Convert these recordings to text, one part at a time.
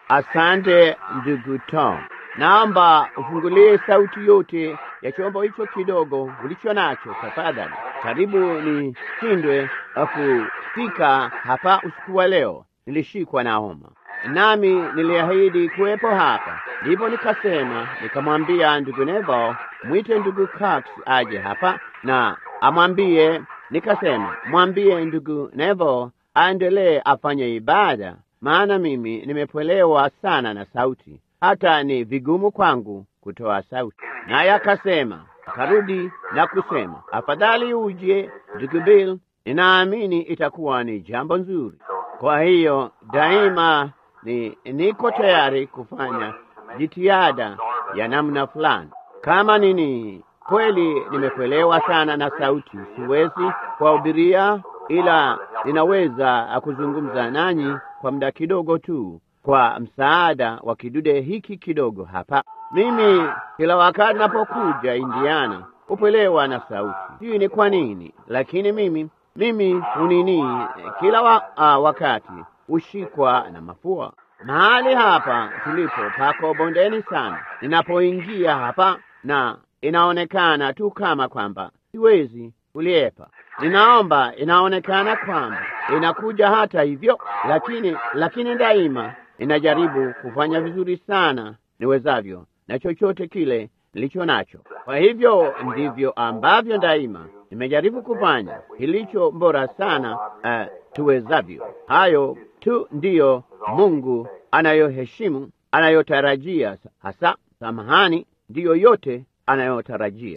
Asante ndugu Tom, naomba ufungulie sauti yote ya chombo hicho kidogo ulicho nacho tafadhali. Karibu nishindwe kufika hapa usiku wa leo. Nilishikwa na homa, nami niliahidi kuwepo hapa, ndipo nikasema, nikamwambia ndugu Nevo, mwite ndugu Cox aje hapa na amwambie. Nikasema mwambie ndugu Nevo aendelee afanye ibada, maana mimi nimepwelewa sana na sauti, hata ni vigumu kwangu kutoa sauti. Naye akasema, akarudi na kusema, afadhali uje ndugu Bill, ninaamini itakuwa ni jambo nzuri. Kwa hiyo daima ni niko tayari kufanya jitihada ya namna fulani. Kama nini, kweli nimepwelewa sana na sauti, siwezi kuwahubiria, ila ninaweza kuzungumza nanyi kwa muda kidogo tu, kwa msaada wa kidude hiki kidogo hapa. Mimi kila wakati napokuja Indiana hupwelewa na sauti, sijui ni kwa nini, lakini mimi mimi hunini kila wa, uh, wakati hushikwa na mafua. Mahali hapa tulipo pako bondeni sana. Ninapoingia hapa na inaonekana tu kama kwamba siwezi kuliepa. Ninaomba, inaonekana kwamba inakuja hata hivyo, lakini lakini daima inajaribu kufanya vizuri sana niwezavyo na chochote kile nilicho nacho. Kwa hivyo ndivyo ambavyo daima nimejaribu kufanya kilicho bora sana uh, tuwezavyo. Hayo tu ndiyo Mungu anayoheshimu, anayotarajia hasa. Samahani, ndiyo yote anayotarajia.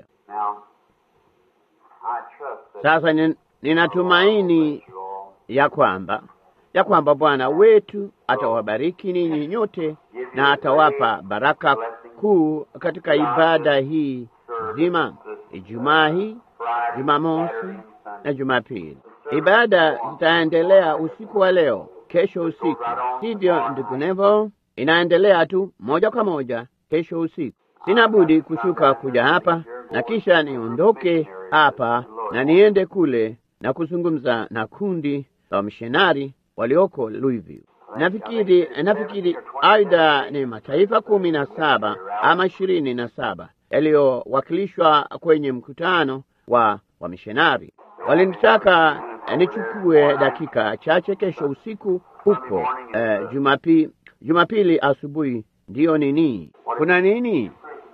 Sasa ninatumaini ya kwamba ya kwamba Bwana wetu atawabariki ninyi nyote na atawapa baraka kuu katika ibada hii nzima, Ijumaa hii, Jumamosi na Jumapili. Ibada zitaendelea usiku wa leo, kesho usiku, sivyo ndugu Nevo? Inaendelea tu moja kwa moja kesho usiku. Sina budi kushuka kuja hapa na kisha niondoke hapa na niende kule na kuzungumza na kundi la wamishonari walioko Louisville. Nafikiri nafikiri aidha ni mataifa kumi na saba ama ishirini na saba yaliyowakilishwa kwenye mkutano wa wamishonari. Walinitaka nichukue dakika chache kesho usiku huko eh, Jumapi, Jumapili asubuhi. Ndiyo nini? Kuna nini?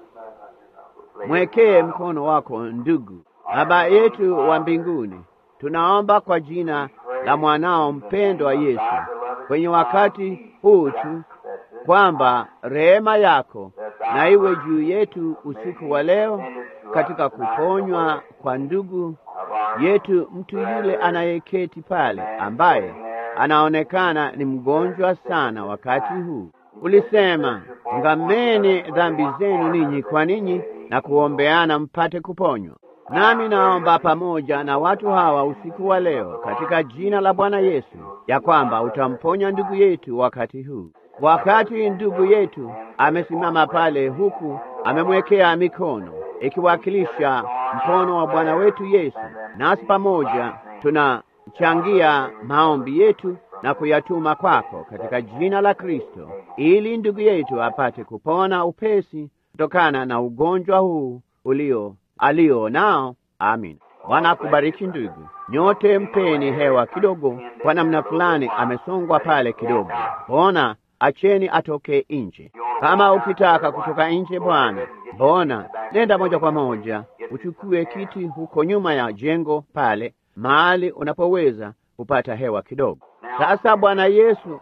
Mwekee mkono wako ndugu. Baba yetu wa mbinguni, tunaomba kwa jina la mwanao mpendwa Yesu, kwenye wakati huu tu kwamba rehema yako na iwe juu yetu usiku wa leo, katika kuponywa kwa ndugu yetu, mtu yule anayeketi pale, ambaye anaonekana ni mgonjwa sana wakati huu. Ulisema, ngameni dhambi zenu ninyi kwa ninyi na kuombeana mpate kuponywa. Nami naomba pamoja na watu hawa usiku wa leo katika jina la Bwana Yesu, ya kwamba utamponya ndugu yetu wakati huu. Wakati ndugu yetu amesimama pale, huku amemwekea mikono ikiwakilisha mkono wa Bwana wetu Yesu, nasi pamoja tunachangia maombi yetu na kuyatuma kwako katika jina la Kristo, ili ndugu yetu apate kupona upesi kutokana na ugonjwa huu ulio alio nao. Amin. Bwana akubariki ndugu. Nyote mpeni hewa kidogo, kwa namna fulani amesongwa pale kidogo. Bona acheni atoke nje. Kama ukitaka kutoka nje, Bwana, bona nenda moja kwa moja uchukue kiti huko nyuma ya jengo pale, mahali unapoweza kupata hewa kidogo. Sasa Bwana Yesu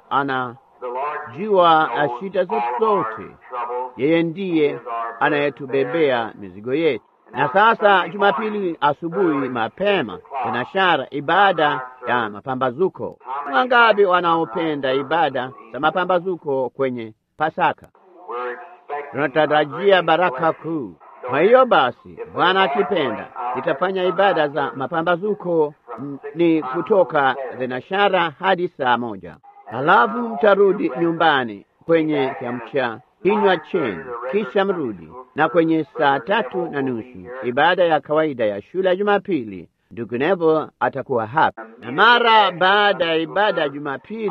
anajua shida zetu zote. Yeye ndiye anayetubebea mizigo yetu. Na sasa Jumapili asubuhi mapema tunashara ibada ya mapambazuko. Wangapi wanaopenda ibada za mapambazuko kwenye Pasaka? Tunatarajia baraka kuu. Kwa hiyo basi, Bwana akipenda, nitafanya ibada za mapambazuko ni kutoka thenashara hadi saa moja, halafu mtarudi nyumbani kwenye kiamsha kinywa chenu, kisha mrudi na kwenye saa tatu na nusu ibada ya kawaida ya shule ya Jumapili. Ndugu Nevo atakuwa hapa, na mara baada ya ibada ya Jumapili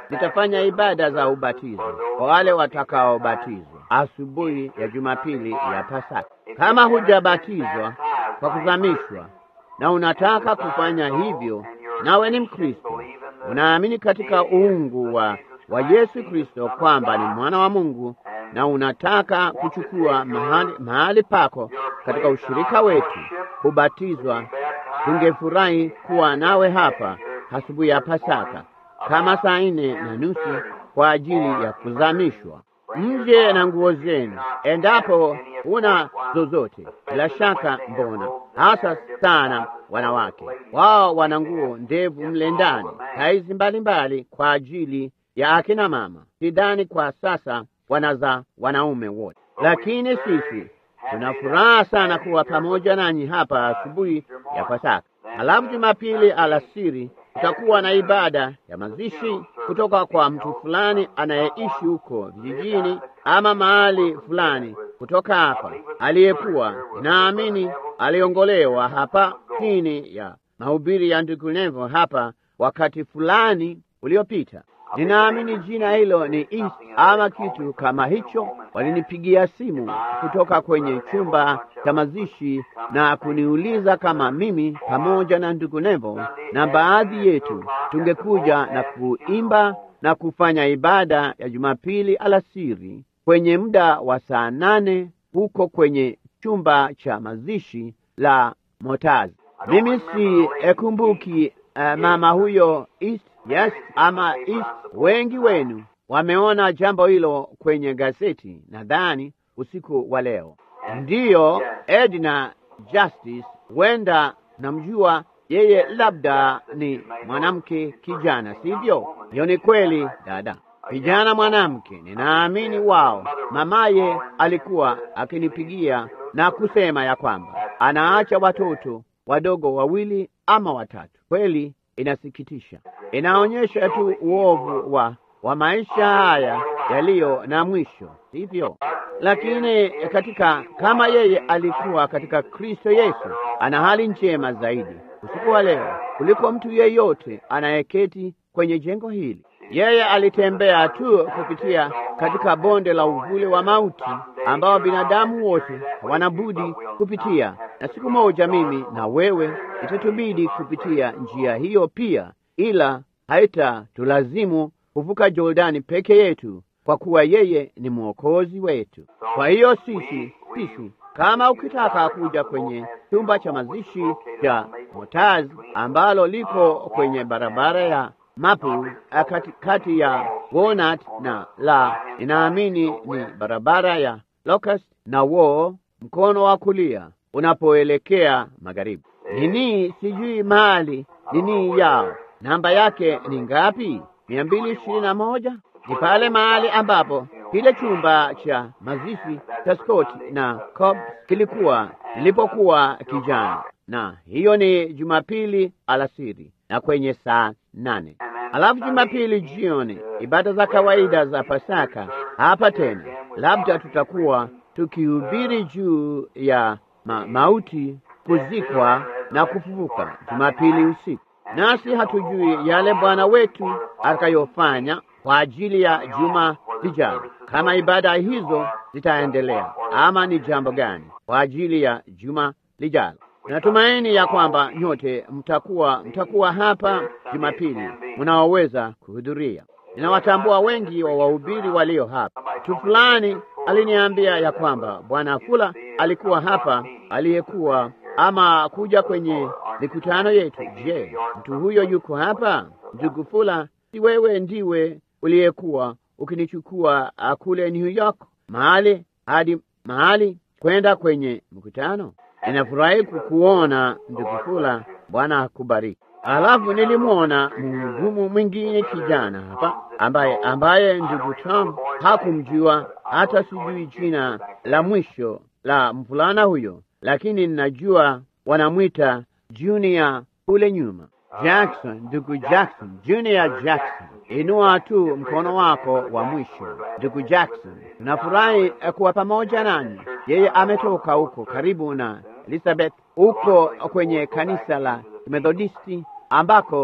nitafanya ibada za ubatizo kwa wale watakaobatizwa asubuhi ya Jumapili ya Pasaka. Kama hujabatizwa kwa kuzamishwa na unataka kufanya hivyo, nawe ni Mkristo, unaamini katika uungu wa, wa Yesu Kristo kwamba ni mwana wa Mungu na unataka kuchukua mahali, mahali pako katika ushirika wetu kubatizwa, tungefurahi kuwa nawe hapa asubuhi ya Pasaka kama saa nne na nusu kwa ajili ya kuzamishwa. Mje na nguo zenu, endapo una zozote. Bila shaka, mbona hasa sana wanawake wao wana nguo ndevu mle ndani, saizi mbalimbali kwa ajili ya akina mama. Sidhani kwa sasa wanaza wanaume wote, lakini sisi tuna furaha sana kuwa pamoja nanyi hapa asubuhi ya Pasaka. Halafu Jumapili alasiri tutakuwa na ibada ya mazishi kutoka kwa mtu fulani anayeishi huko vijijini ama mahali fulani kutoka hapa, aliyekuwa naamini aliongolewa hapa chini ya mahubiri ya ndugu Nevo hapa wakati fulani uliopita. Ninaamini jina hilo ni East ama kitu kama hicho. Walinipigia simu kutoka kwenye chumba cha mazishi na kuniuliza kama mimi pamoja na ndugu Nevo na baadhi yetu tungekuja na kuimba na kufanya ibada ya Jumapili alasiri kwenye muda wa saa nane huko kwenye chumba cha mazishi la Motazi. Mimi si ekumbuki uh, mama huyo East, yes, ama East. Wengi wenu wameona jambo hilo kwenye gazeti, nadhani usiku wa leo. Ndiyo, Edna Justice, huenda namjua yeye, labda ni mwanamke kijana, sivyo? Hiyo ni kweli, dada, kijana mwanamke. Ninaamini wao, mamaye alikuwa akinipigia na kusema ya kwamba anaacha watoto wadogo wawili ama watatu. Kweli inasikitisha, inaonyesha tu uovu wa wa maisha haya yaliyo na mwisho, sivyo? Lakini katika kama yeye alikuwa katika Kristo Yesu, ana hali njema zaidi usiku wa leo kuliko mtu yeyote anayeketi kwenye jengo hili. Yeye alitembea tu kupitia katika bonde la uvuli wa mauti ambao binadamu wote wanabudi kupitia, na siku moja mimi na wewe itatubidi kupitia njia hiyo pia, ila haitatulazimu kuvuka Jordani peke yetu, kwa kuwa yeye ni mwokozi wetu. Kwa hiyo sisi sisi kama ukitaka kuja kwenye chumba cha mazishi cha Motazi ambalo liko kwenye barabara ya Mapu kati, kati ya Walnut na la inaamini ni barabara ya Locust na Wo, mkono wa kulia unapoelekea magharibi. Nini sijui mahali nini yao namba yake ni ngapi? mia mbili ishirini na moja ni pale mahali ambapo kile chumba cha mazishi cha Scott na Cobb kilikuwa nilipokuwa kijana, na hiyo ni Jumapili alasiri na kwenye saa nane. Alafu Jumapili jioni ibada za kawaida za Pasaka hapa tena, labda tutakuwa tukihubiri juu ya ma mauti, kuzikwa na kufufuka Jumapili usiku, nasi hatujui yale Bwana wetu atakayofanya kwa ajili ya juma lijalo, kama ibada hizo zitaendelea ama ni jambo gani kwa ajili ya juma lijalo. Natumaini ya kwamba nyote mtakuwa mtakuwa hapa Jumapili mnaoweza kuhudhuria. Ninawatambua wengi wa wahubiri walio hapa. Mtu fulani aliniambia ya kwamba bwana Fula alikuwa hapa, aliyekuwa ama kuja kwenye mikutano yetu. Je, mtu huyo yuko hapa? Ndugu Fula, si wewe ndiwe uliyekuwa ukinichukua kule New York mahali hadi mahali kwenda kwenye mkutano? Ninafurahi kukuona ndugu Fula, Bwana akubariki. Alafu nilimwona mhudumu mwingine kijana hapa ambaye ambaye ndugu Tom hakumjua hata sijui jina la mwisho la mvulana huyo, lakini ninajua wanamwita Junior kule nyuma. Jackson, ndugu Jackson, Junior Jackson, inua tu mkono wako wa mwisho. Ndugu Jackson, tunafurahi kuwa pamoja nanyi. Yeye ametoka huko karibu na Elizabeth, huko kwenye kanisa la Methodisti ambako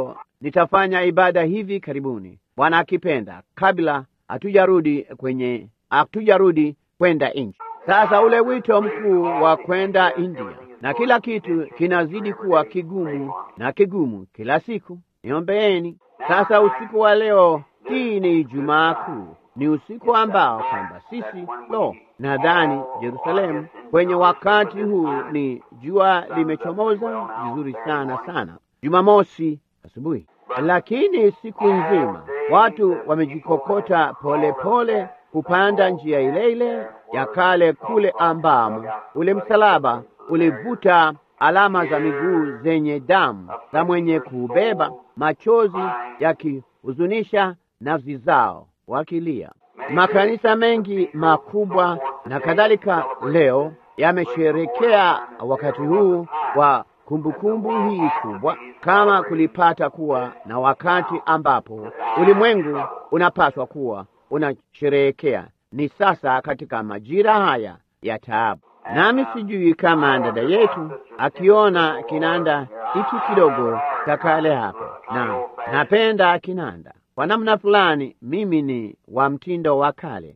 nitafanya ibada hivi karibuni, Bwana akipenda, kabla hatujarudi kwenye hatujarudi kwenda nchi. Sasa ule wito mkuu wa kwenda India, na kila kitu kinazidi kuwa kigumu na kigumu kila siku. Niombeeni sasa. Usiku wa leo, hii ni Ijumaa Kuu, ni usiku ambao kwamba sisi lo, nadhani Yerusalemu kwenye wakati huu ni jua limechomoza vizuri sana sana, Jumamosi asubuhi, lakini siku nzima watu wamejikokota polepole kupanda njia ile ile ya kale kule ambamo ule msalaba ulivuta alama za miguu zenye damu za mwenye kuubeba, machozi yakihuzunisha nafsi zao wakilia. Makanisa mengi makubwa na kadhalika leo yamesherekea wakati huu wa kumbukumbu hii kubwa, kama kulipata kuwa na wakati ambapo ulimwengu unapaswa kuwa unasherehekea ni sasa katika majira haya ya taabu. Nami sijui kama dada yetu akiona kinanda hiki kidogo cha kale hapo, na napenda kinanda kwa namna fulani. Mimi ni wa mtindo wa kale,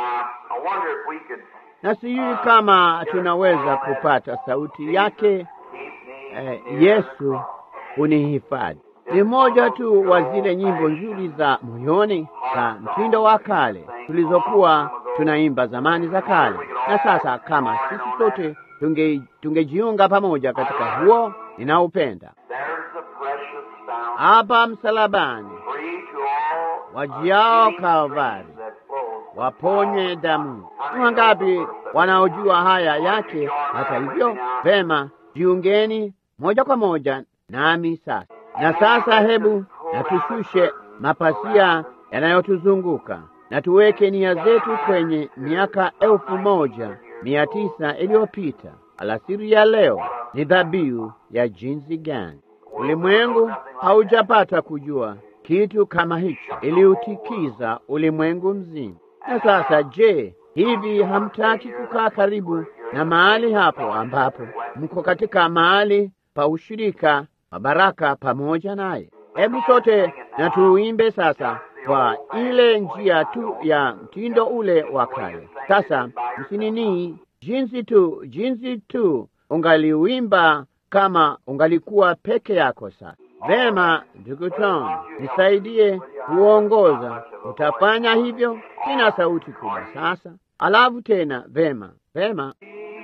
na sijui kama tunaweza kupata sauti yake. Eh, Yesu unihifadhi ni moja tu wa zile nyimbo nzuri za moyoni za mtindo wa kale tulizokuwa tunaimba zamani za kale. Na sasa kama sisi sote tunge tungejiunga pamoja katika huo ninaupenda, hapa msalabani wajiao Kalvari waponye damu. Wangapi wanaojua haya yake? Hata hivyo, vema, jiungeni moja kwa moja nami sasa. Na sasa hebu na tushushe mapasia yanayotuzunguka na tuweke nia zetu kwenye miaka elfu moja mia tisa iliyopita. Alasiri ya leo ni dhabihu ya jinsi gani? Ulimwengu haujapata kujua kitu kama hicho, iliutikiza ulimwengu mzima. Na sasa, je, hivi hamtaki kukaa karibu na mahali hapo ambapo mko katika mahali pa ushirika wa baraka pamoja naye? Hebu sote na tuimbe sasa kwa ile njia tu ya mtindo ule wa kale. Sasa msinini, jinsi tu jinsi tu ungaliuimba kama ungalikuwa peke yako. Sasa vema, ndugu Tom, nisaidie kuongoza. Utafanya hivyo? Sina sauti kubwa sasa. Alafu tena, vema vema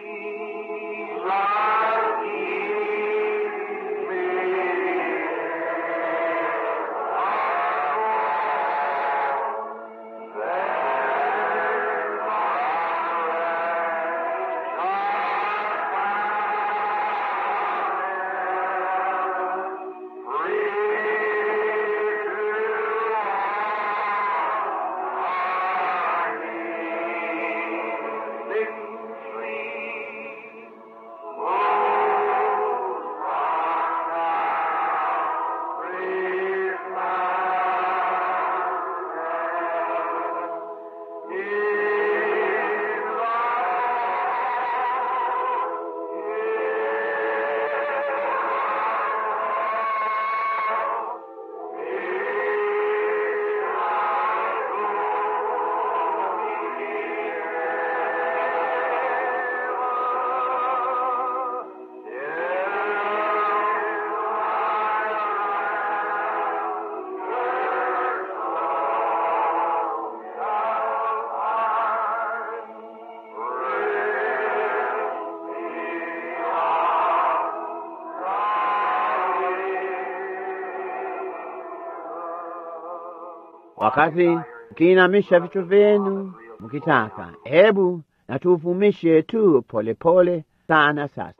Wakati mkiinamisha vichwa vyenu mkitaka, hebu na tuuvumishe tu polepole pole sana. Sasa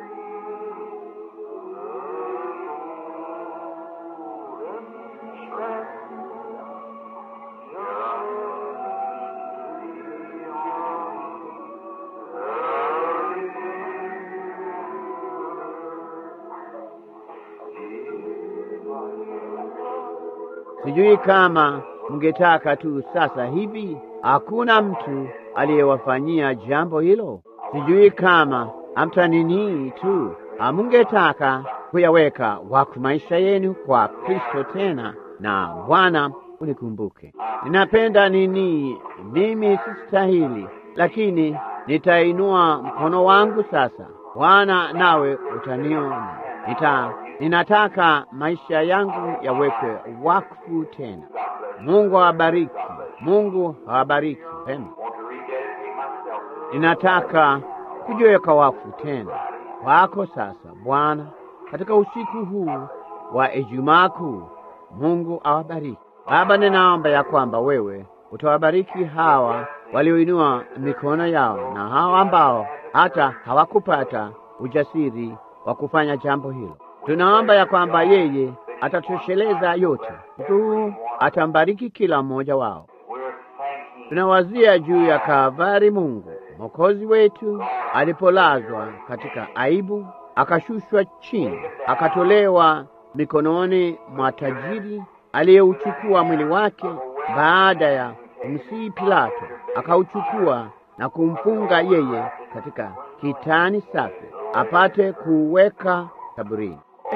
Strength Sijui kama mngetaka tu sasa hivi. Hakuna mtu aliyewafanyia jambo hilo. Sijui kama amtanini tu amungetaka kuyaweka wakfu maisha yenu kwa Kristo tena, na Bwana unikumbuke. Ninapenda nini, mimi sistahili, lakini nitainua mkono wangu sasa, Bwana, nawe utaniona. Nita, ninataka maisha yangu yawekwe wakfu tena. Mungu awabariki, Mungu awabariki pema. Ninataka kujiweka wakfu tena kwako sasa, Bwana, katika usiku huu wa Ijumaa Kuu. Mungu awabariki. Baba, ninaomba ya kwamba wewe utawabariki hawa walioinua mikono yao na hawa ambao hata hawakupata ujasiri wa kufanya jambo hilo. Tunaomba ya kwamba yeye atatosheleza yote. Mtu huu atambariki kila mmoja wao. Tunawazia juu ya Kalvari, Mungu Mwokozi wetu alipolazwa katika aibu, akashushwa chini, akatolewa mikononi mwa tajiri aliyeuchukua mwili wake baada ya kumsihi Pilato, akauchukua na kumfunga yeye katika kitani safi apate kuweka kaburini.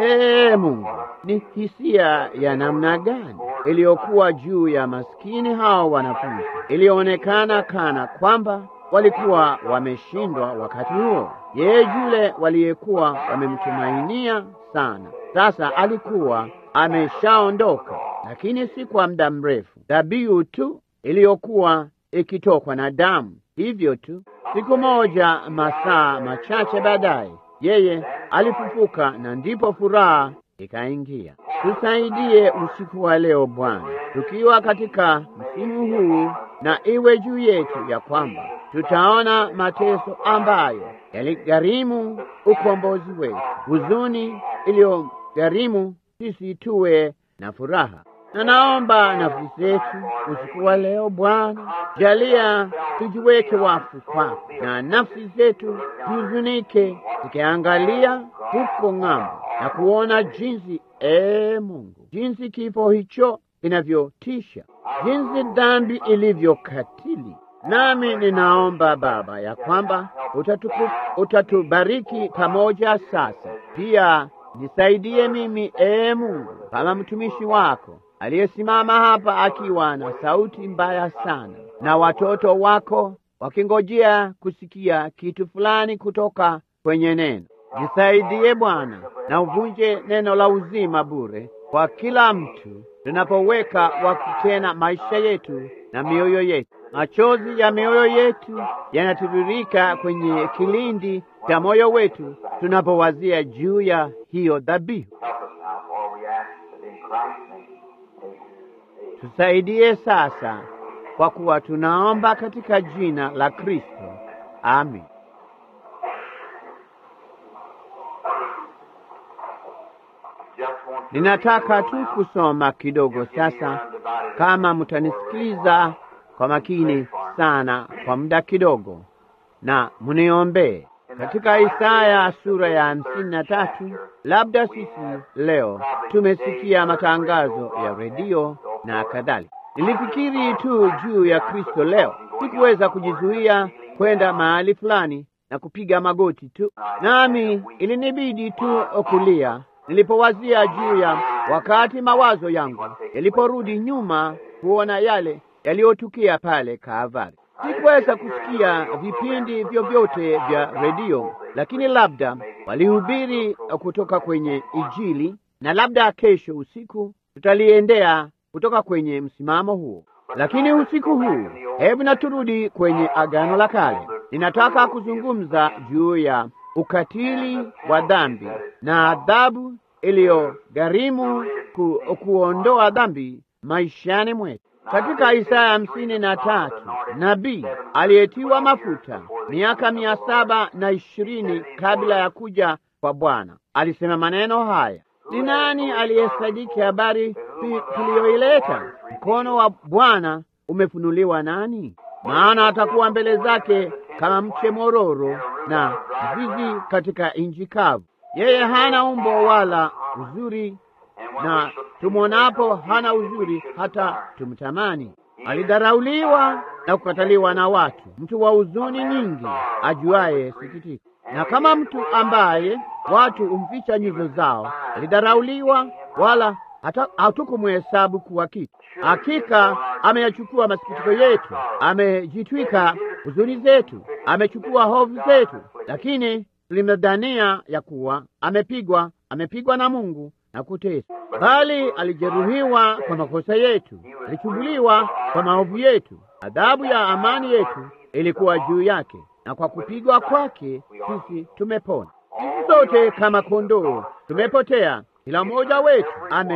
Ee Mungu, ni hisia ya namna gani iliyokuwa juu ya maskini hao wanafunzi! Ilionekana kana kwamba walikuwa wameshindwa wakati huo. Yeye yule waliyekuwa wamemtumainia sana, sasa alikuwa ameshaondoka, lakini si kwa muda mrefu. Dhabihu tu iliyokuwa ikitokwa na damu, hivyo tu. Siku moja, masaa machache baadaye, yeye alifufuka, na ndipo furaha ikaingia. Tusaidie usiku wa leo Bwana, tukiwa katika msimu huu, na iwe juu yetu ya kwamba tutaona mateso ambayo yaligharimu ukombozi wetu, huzuni iliyogharimu sisi tuwe na furaha. Na naomba nafsi zetu usiku wa leo Bwana, jalia tujiweke wakfu kwako, na nafsi zetu zihuzunike zikiangalia huko ng'ambo na kuona jinsi, ee Mungu, jinsi kifo hicho inavyotisha, jinsi dhambi ilivyokatili. Nami ninaomba Baba ya kwamba utatuku, utatubariki pamoja sasa. Pia nisaidie mimi ee Mungu, kama mtumishi wako aliyesimama hapa akiwa na sauti mbaya sana, na watoto wako wakingojea kusikia kitu fulani kutoka kwenye neno. Nisaidie Bwana, na uvunje neno la uzima bure kwa kila mtu tunapoweka wakfu tena maisha yetu na mioyo yetu. Machozi ya mioyo yetu yanatiririka kwenye kilindi cha moyo wetu tunapowazia juu ya hiyo dhabihu. Tusaidie sasa, kwa kuwa tunaomba katika jina la Kristo, amin. Ninataka tu kusoma kidogo sasa, kama mtanisikiliza kwa makini sana kwa muda kidogo, na mniombee katika Isaya sura ya hamsini na tatu. Labda sisi leo tumesikia matangazo ya redio na kadhalika. Nilifikiri tu juu ya Kristo leo, sikuweza kujizuia kwenda mahali fulani na kupiga magoti tu, nami ilinibidi tu kulia nilipowazia juu ya wakati mawazo yangu yaliporudi nyuma kuona yale yaliyotukia pale Kalvari. Sikuweza kusikia vipindi vyovyote vya redio, lakini labda walihubiri kutoka kwenye Injili, na labda kesho usiku tutaliendea kutoka kwenye msimamo huo. Lakini usiku huu, hebu na turudi kwenye Agano la Kale. Ninataka kuzungumza juu ya ukatili wa dhambi na adhabu iliyogharimu ku, kuondoa dhambi maishani mwetu. Katika Isaya hamsini na tatu nabii aliyetiwa mafuta miaka mia saba na ishirini kabla ya kuja kwa Bwana alisema maneno haya: ni nani aliyesadiki habari tuliyoileta? Mkono wa Bwana umefunuliwa nani? Maana atakuwa mbele zake kama mche mororo na zizi katika nchi kavu. Yeye hana umbo wala uzuri na tumwonapo hana uzuri hata tumtamani. Alidharauliwa na kukataliwa na watu, mtu wa huzuni nyingi, ajuaye sikitiko, na kama mtu ambaye watu humficha nyuso zao. Alidharauliwa, wala hatukumhesabu kuwa kitu. Hakika ameyachukua masikitiko yetu, amejitwika huzuni zetu, amechukua hofu zetu, lakini tulimdhania ya kuwa amepigwa, amepigwa na Mungu na kuteswa, bali alijeruhiwa kwa makosa yetu, alichumbuliwa kwa maovu yetu. Adhabu ya amani yetu ilikuwa juu yake, na kwa kupigwa kwake sisi tumepona. Sisi sote kama kondoo tumepotea, kila mmoja wetu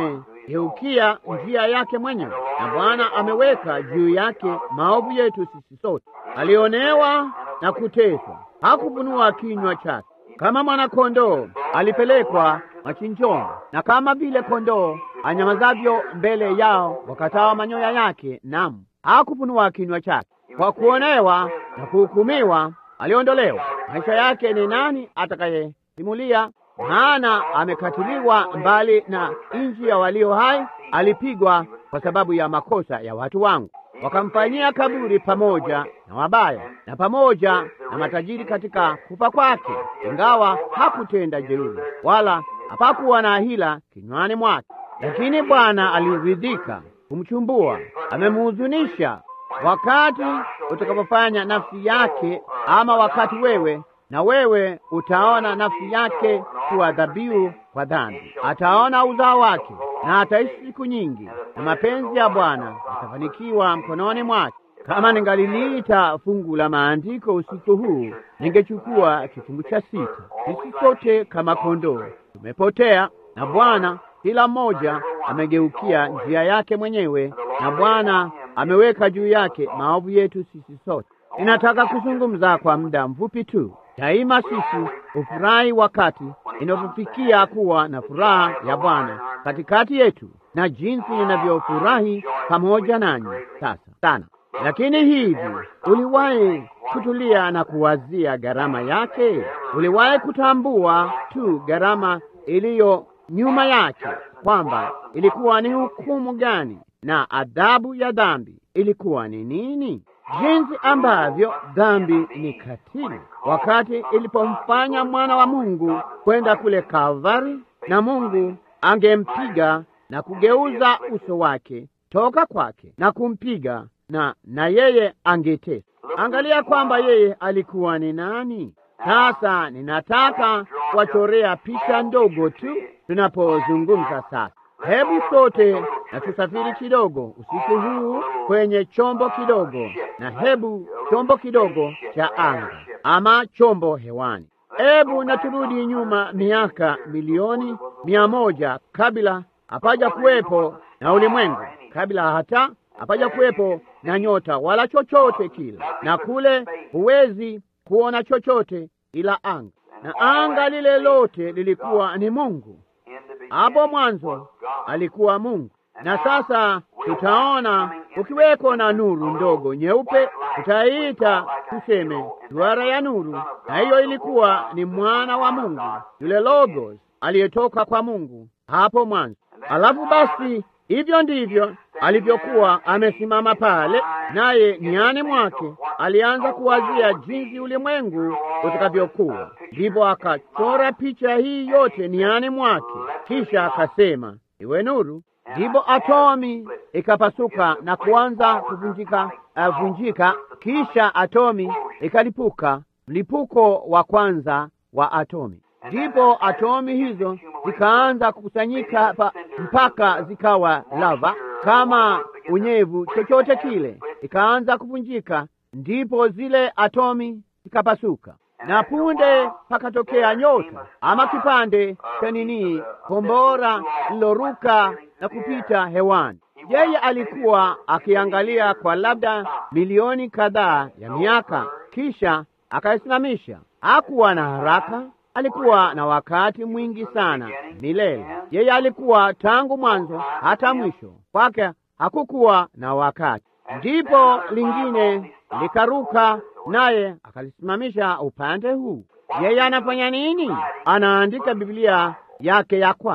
amegeukia njia yake mwenyewe, na Bwana ameweka juu yake maovu yetu sisi sote. Alionewa na kuteswa, hakufunua kinywa chake. Kama mwana-kondoo alipelekwa machinjoni, na kama vile kondoo anyamazavyo mbele yao wakatao manyoya yake, naam, hakufunua kinywa chake. Kwa kuonewa na kuhukumiwa aliondolewa. Maisha yake ni nani atakayesimulia? Maana amekatiliwa mbali na nchi ya walio hai, alipigwa kwa sababu ya makosa ya watu wangu. Wakamfanyia kaburi pamoja na wabaya na pamoja na matajiri katika kufa kwake, ingawa hakutenda jeuri wala hapakuwa na hila kinywani mwake. Lakini Bwana aliridhika kumchumbua, amemuhuzunisha. Wakati utakapofanya nafsi yake, ama wakati wewe na wewe utaona nafsi yake kuwa dhabihu kwa dhambi, ataona uzao wake na ataishi siku nyingi, na mapenzi ya Bwana yatafanikiwa mkononi mwake. Kama ningaliliita fungu la maandiko usiku huu, ningechukua kifungu cha sita. Sisi sote kama kondoo tumepotea, na Bwana kila mmoja amegeukia njia yake mwenyewe, na Bwana ameweka juu yake maovu yetu sisi sote. Ninataka kuzungumza kwa muda mfupi tu. Daima sisi hufurahi wakati inapofikia kuwa na furaha ya Bwana katikati yetu, na jinsi ninavyofurahi pamoja nanyi sasa sana. Lakini hivi, uliwahi kutulia na kuwazia gharama yake? Uliwahi kutambua tu gharama iliyo nyuma yake, kwamba ilikuwa ni hukumu gani na adhabu ya dhambi ilikuwa ni nini? Jinsi ambavyo dhambi ni katili, wakati ilipomfanya mwana wa Mungu kwenda kule Kalvari, na Mungu angempiga na kugeuza uso wake toka kwake na kumpiga na na yeye angeteswa. Angalia kwamba yeye alikuwa ni nani. Sasa ninataka kuwachorea picha ndogo tu tunapozungumza sasa. Hebu sote na tusafiri kidogo usiku huu kwenye chombo kidogo, na hebu chombo kidogo cha anga ama chombo hewani. Hebu na turudi nyuma miaka milioni mia moja kabla hapaja kuwepo na ulimwengu, kabla hata hapaja kuwepo na nyota wala chochote kile, na kule huwezi kuona chochote ila anga, na anga lile lote lilikuwa ni Mungu. Hapo mwanzo alikuwa Mungu. Na sasa tutaona ukiweko na nuru ndogo nyeupe, tutaiita tuseme duara ya nuru, na hiyo ilikuwa ni mwana wa Mungu, yule Logos aliyetoka kwa Mungu hapo mwanzo. Alafu basi, hivyo ndivyo alivyokuwa amesimama pale, naye niani mwake alianza kuwazia jinsi ulimwengu utakavyokuwa. Ndipo akachora picha hii yote niani mwake, kisha akasema iwe nuru. Ndipo atomi ikapasuka na kuanza kuvunjika uh, vunjika. Kisha atomi ikalipuka, mlipuko wa kwanza wa atomi. Ndipo atomi hizo zikaanza kukusanyika pa, mpaka zikawa lava kama unyevu chochote kile, ikaanza kuvunjika. Ndipo zile atomi zikapasuka, na punde pakatokea nyota ama kipande cha nini, kombora liloruka na kupita hewani. Yeye alikuwa akiangalia kwa labda milioni kadhaa ya miaka, kisha akaisimamisha. Hakuwa na haraka, alikuwa na wakati mwingi sana milele. Yeye alikuwa tangu mwanzo hata mwisho, kwake hakukuwa na wakati. Ndipo lingine likaruka, naye akalisimamisha upande huu. Yeye anafanya nini? Anaandika Biblia yake ya kwanza.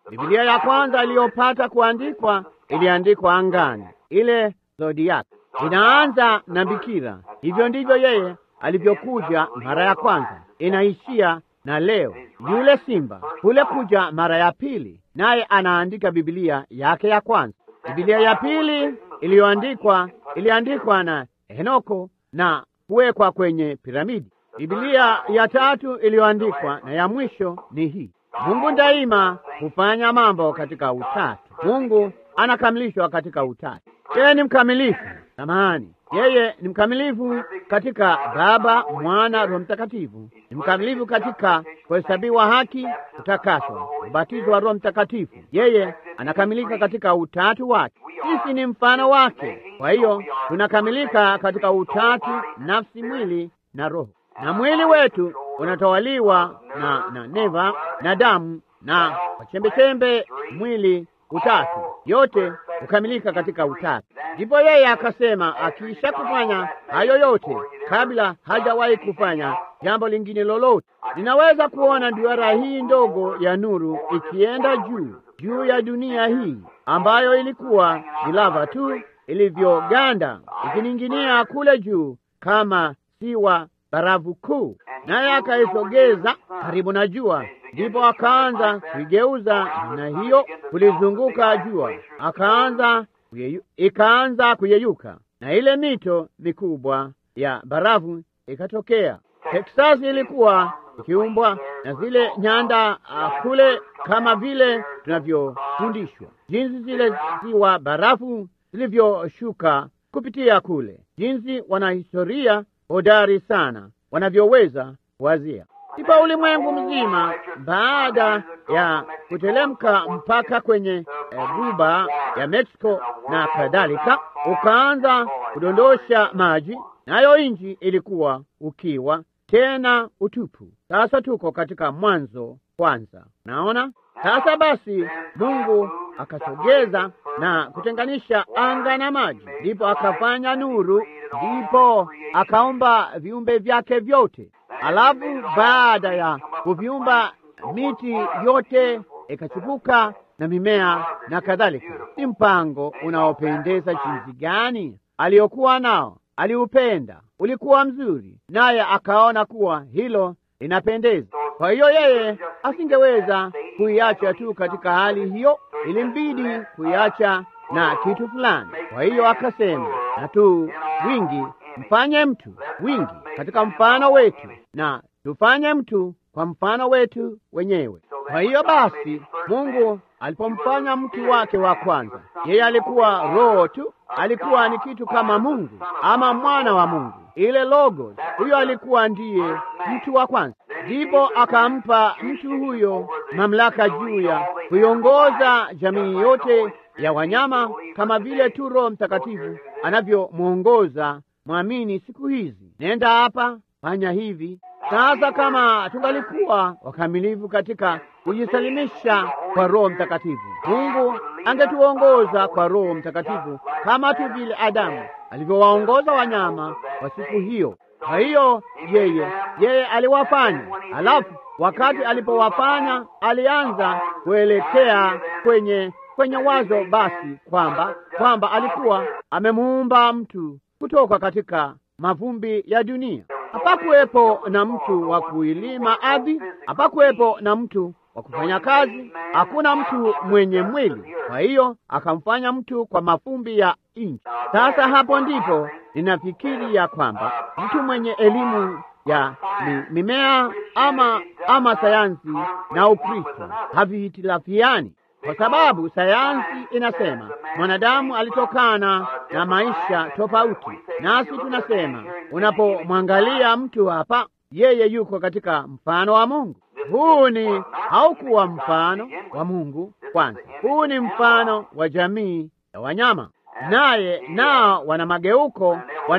Biblia ya kwanza iliyopata kuandikwa iliandikwa angani, ile zodiac inaanza na bikira. Hivyo ndivyo yeye alivyokuja mara ya kwanza, inaishia na leo yule simba kule kuja mara ya pili, naye anaandika Biblia yake ya kwanza. Biblia ya pili iliyoandikwa iliandikwa na Henoko na kuwekwa kwenye piramidi. Biblia ya tatu iliyoandikwa na ya mwisho ni hii. Mungu daima hufanya mambo katika utatu. Mungu anakamilishwa katika utatu. Yeye ni mkamilifu. Samahani, yeye ni mkamilifu katika Baba, Mwana, Roho Mtakatifu. Ni mkamilifu katika kuhesabiwa haki, kutakaswa, ubatizo wa Roho Mtakatifu. Yeye anakamilika katika utatu wake. Sisi ni mfano wake, kwa hiyo tunakamilika katika utatu, nafsi, mwili na roho. Na mwili wetu unatawaliwa na, na neva na damu na kwa chembechembe mwili utatu, yote hukamilika katika utatu. Ndipo yeye akasema, akiisha kufanya hayo yote, kabla hajawahi kufanya jambo lingine lolote, ninaweza kuona duara hii ndogo ya nuru ikienda juu juu ya dunia hii ambayo ilikuwa ni lava tu ilivyoganda, ikining'inia kule juu kama siwa barafu kuu, naye akaisogeza karibu na jua. Ndipo akaanza kuigeuza na hiyo kulizunguka jua, akaanza kuyeyu, ikaanza kuyeyuka na ile mito mikubwa ya barafu ikatokea. Teksasi ilikuwa ikiumbwa na zile nyanda uh, kule kama vile tunavyofundishwa jinsi zile ziwa barafu zilivyoshuka kupitia kule, jinsi wanahistoria hodari sana wanavyoweza wazia. Ndipo ulimwengu mzima baada ya kutelemka mpaka kwenye guba ya Mexico na kadhalika, ukaanza kudondosha maji, nayo nchi ilikuwa ukiwa tena utupu. Sasa tuko katika Mwanzo kwanza, naona sasa. Basi Mungu akasogeza na kutenganisha anga na maji, ndipo akafanya nuru, ndipo akaumba viumbe vyake vyote. Alafu baada ya kuviumba miti yote ikachipuka na mimea na kadhalika. Ni mpango unaopendeza jinsi gani aliyokuwa nao! Aliupenda, ulikuwa mzuri, naye akaona kuwa hilo linapendeza. Kwa hiyo yeye asingeweza kuiacha tu katika hali hiyo, ilimbidi kuiacha na kitu fulani. Kwa hiyo akasema, na tu wingi mfanye mtu wingi katika mfano wetu, na tufanye mtu kwa mfano wetu wenyewe. Kwa hiyo basi, Mungu alipomfanya mtu wake wa kwanza, yeye alikuwa roho tu, alikuwa ni kitu kama Mungu ama mwana wa Mungu, ile logos. Huyo alikuwa ndiye mtu wa kwanza, ndipo akampa mtu huyo mamlaka juu ya kuiongoza jamii yote ya wanyama, kama vile tu Roho Mtakatifu anavyomwongoza mwamini siku hizi, nenda hapa, fanya hivi. Sasa kama tungalikuwa wakamilifu katika kujisalimisha kwa Roho Mtakatifu, Mungu angetuongoza kwa Roho Mtakatifu kama tu vile Adamu alivyowaongoza wanyama wa siku hiyo. Kwa hiyo yeye yeye aliwafanya, alafu wakati alipowafanya alianza kuelekea kwenye kwenye wazo basi kwamba kwamba alikuwa amemuumba mtu kutoka katika mavumbi ya dunia. Hapakuwepo na mtu wa kuilima ardhi, hapakuwepo na mtu wa kufanya kazi, hakuna mtu mwenye mwili. Kwa hiyo akamfanya mtu kwa mavumbi ya nchi. Sasa hapo ndipo ninafikiri ya kwamba mtu mwenye elimu ya mi, mimea ama ama sayansi na Ukristo havihitilafiani kwa sababu sayansi inasema mwanadamu alitokana na maisha tofauti, nasi tunasema unapomwangalia mtu hapa, yeye yuko katika mfano wa Mungu. Huu ni haukuwa mfano wa Mungu kwanza, huu ni mfano wa jamii ya wanyama, naye nao wana mageuko,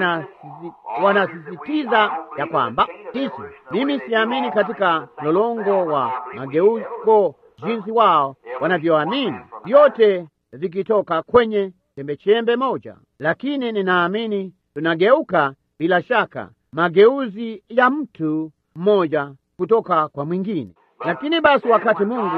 wanasisitiza ya kwamba sisi, mimi siamini katika mlolongo wa mageuko jinsi wao wanavyoamini, vyote vikitoka kwenye chembechembe moja, lakini ninaamini tunageuka bila shaka, mageuzi ya mtu mmoja kutoka kwa mwingine. Lakini basi, wakati Mungu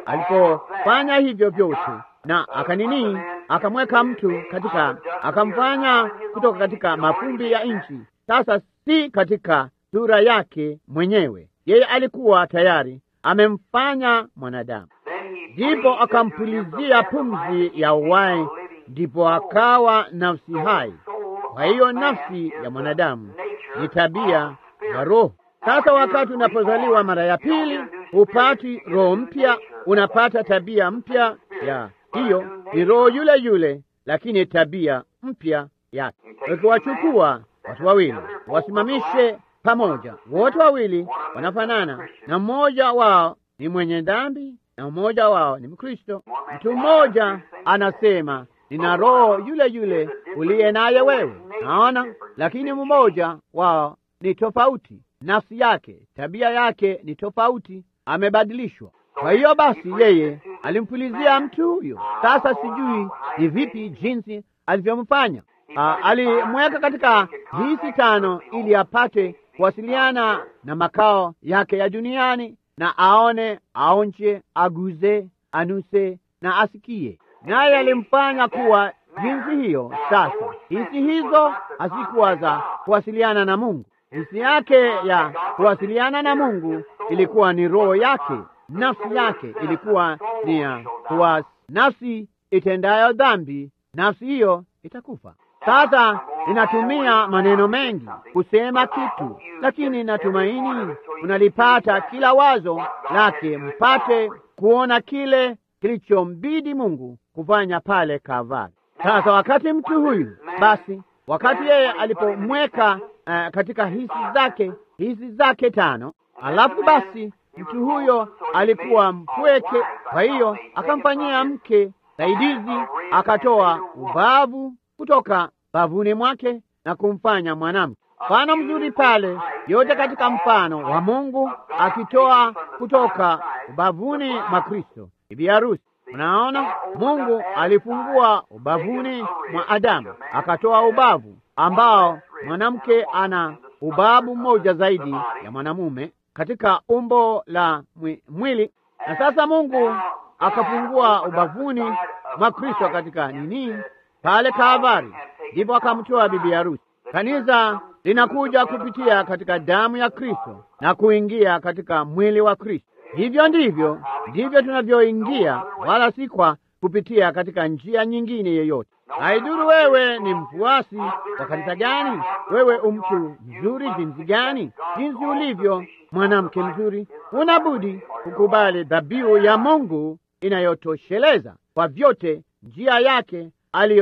alipofanya hivyo vyote na akanini, akamweka mtu katika, akamfanya kutoka katika mafumbi ya nchi, sasa si katika sura yake mwenyewe, yeye alikuwa tayari amemfanya mwanadamu, ndipo akampulizia pumzi ya uhai, ndipo akawa nafsi hai. Kwa hiyo nafsi ya mwanadamu ni tabia ya roho. Sasa wakati unapozaliwa mara ya pili, hupati roho mpya, unapata tabia mpya. Ya hiyo ni roho yule yule, lakini tabia mpya yake. Ukiwachukua watu wawili wasimamishe pamoja, wote wawili wanafanana, na mmoja wao ni mwenye dhambi na mmoja wao ni Mkristo. Mtu mmoja anasema nina roho yule yule uliye naye wewe, naona, lakini mmoja wao ni tofauti nafsi yake, tabia yake ni tofauti, amebadilishwa. Kwa hiyo basi, yeye alimpulizia mtu huyo. Sasa sijui ni vipi jinsi alivyomfanya. Alimweka katika hisi tano ili apate kuwasiliana na makao yake ya duniani, na aone, aonje, aguze, anuse na asikie, naye alimfanya kuwa jinsi hiyo. Sasa hisi hizo hazikuwa za kuwasiliana na Mungu. Hisi yake ya kuwasiliana na Mungu ilikuwa ni roho yake, nafsi yake ilikuwa ni ya kuwa nafsi itendayo dhambi, nafsi hiyo itakufa. Sasa inatumia maneno mengi kusema kitu, lakini natumaini unalipata kila wazo lake, mpate kuona kile kilichombidi Mungu kufanya pale Kalvari. Sasa wakati mtu huyu basi, wakati yeye alipomweka Uh, katika hisi zake hisi zake tano, alafu basi mtu huyo alikuwa mpweke. Kwa hiyo akamfanyia mke saidizi, akatoa ubavu kutoka bavuni mwake na kumfanya mwanamke. Mfano mzuri pale, yote katika mfano wa Mungu akitoa kutoka ubavuni mwa Kristo bibi harusi. Unaona, Mungu alifungua ubavuni mwa Adamu akatoa ubavu ambao mwanamke ana ubabu mmoja zaidi ya mwanamume katika umbo la mwili, na sasa Mungu akafungua ubavuni mwa Kristo katika nini pale Kalvari, ndipo akamtoa bibi harusi. Kanisa linakuja kupitia katika damu ya Kristo na kuingia katika mwili wa Kristo. Hivyo ndivyo ndivyo tunavyoingia, wala si kwa kupitia katika njia nyingine yoyote. Haiduru wewe ni mfuasi wa kanisa gani, wewe umtu mzuri jinsi gani, jinsi ulivyo mwanamke mzuri, unabudi kukubali dhabihu ya Mungu inayotosheleza kwa vyote njia yake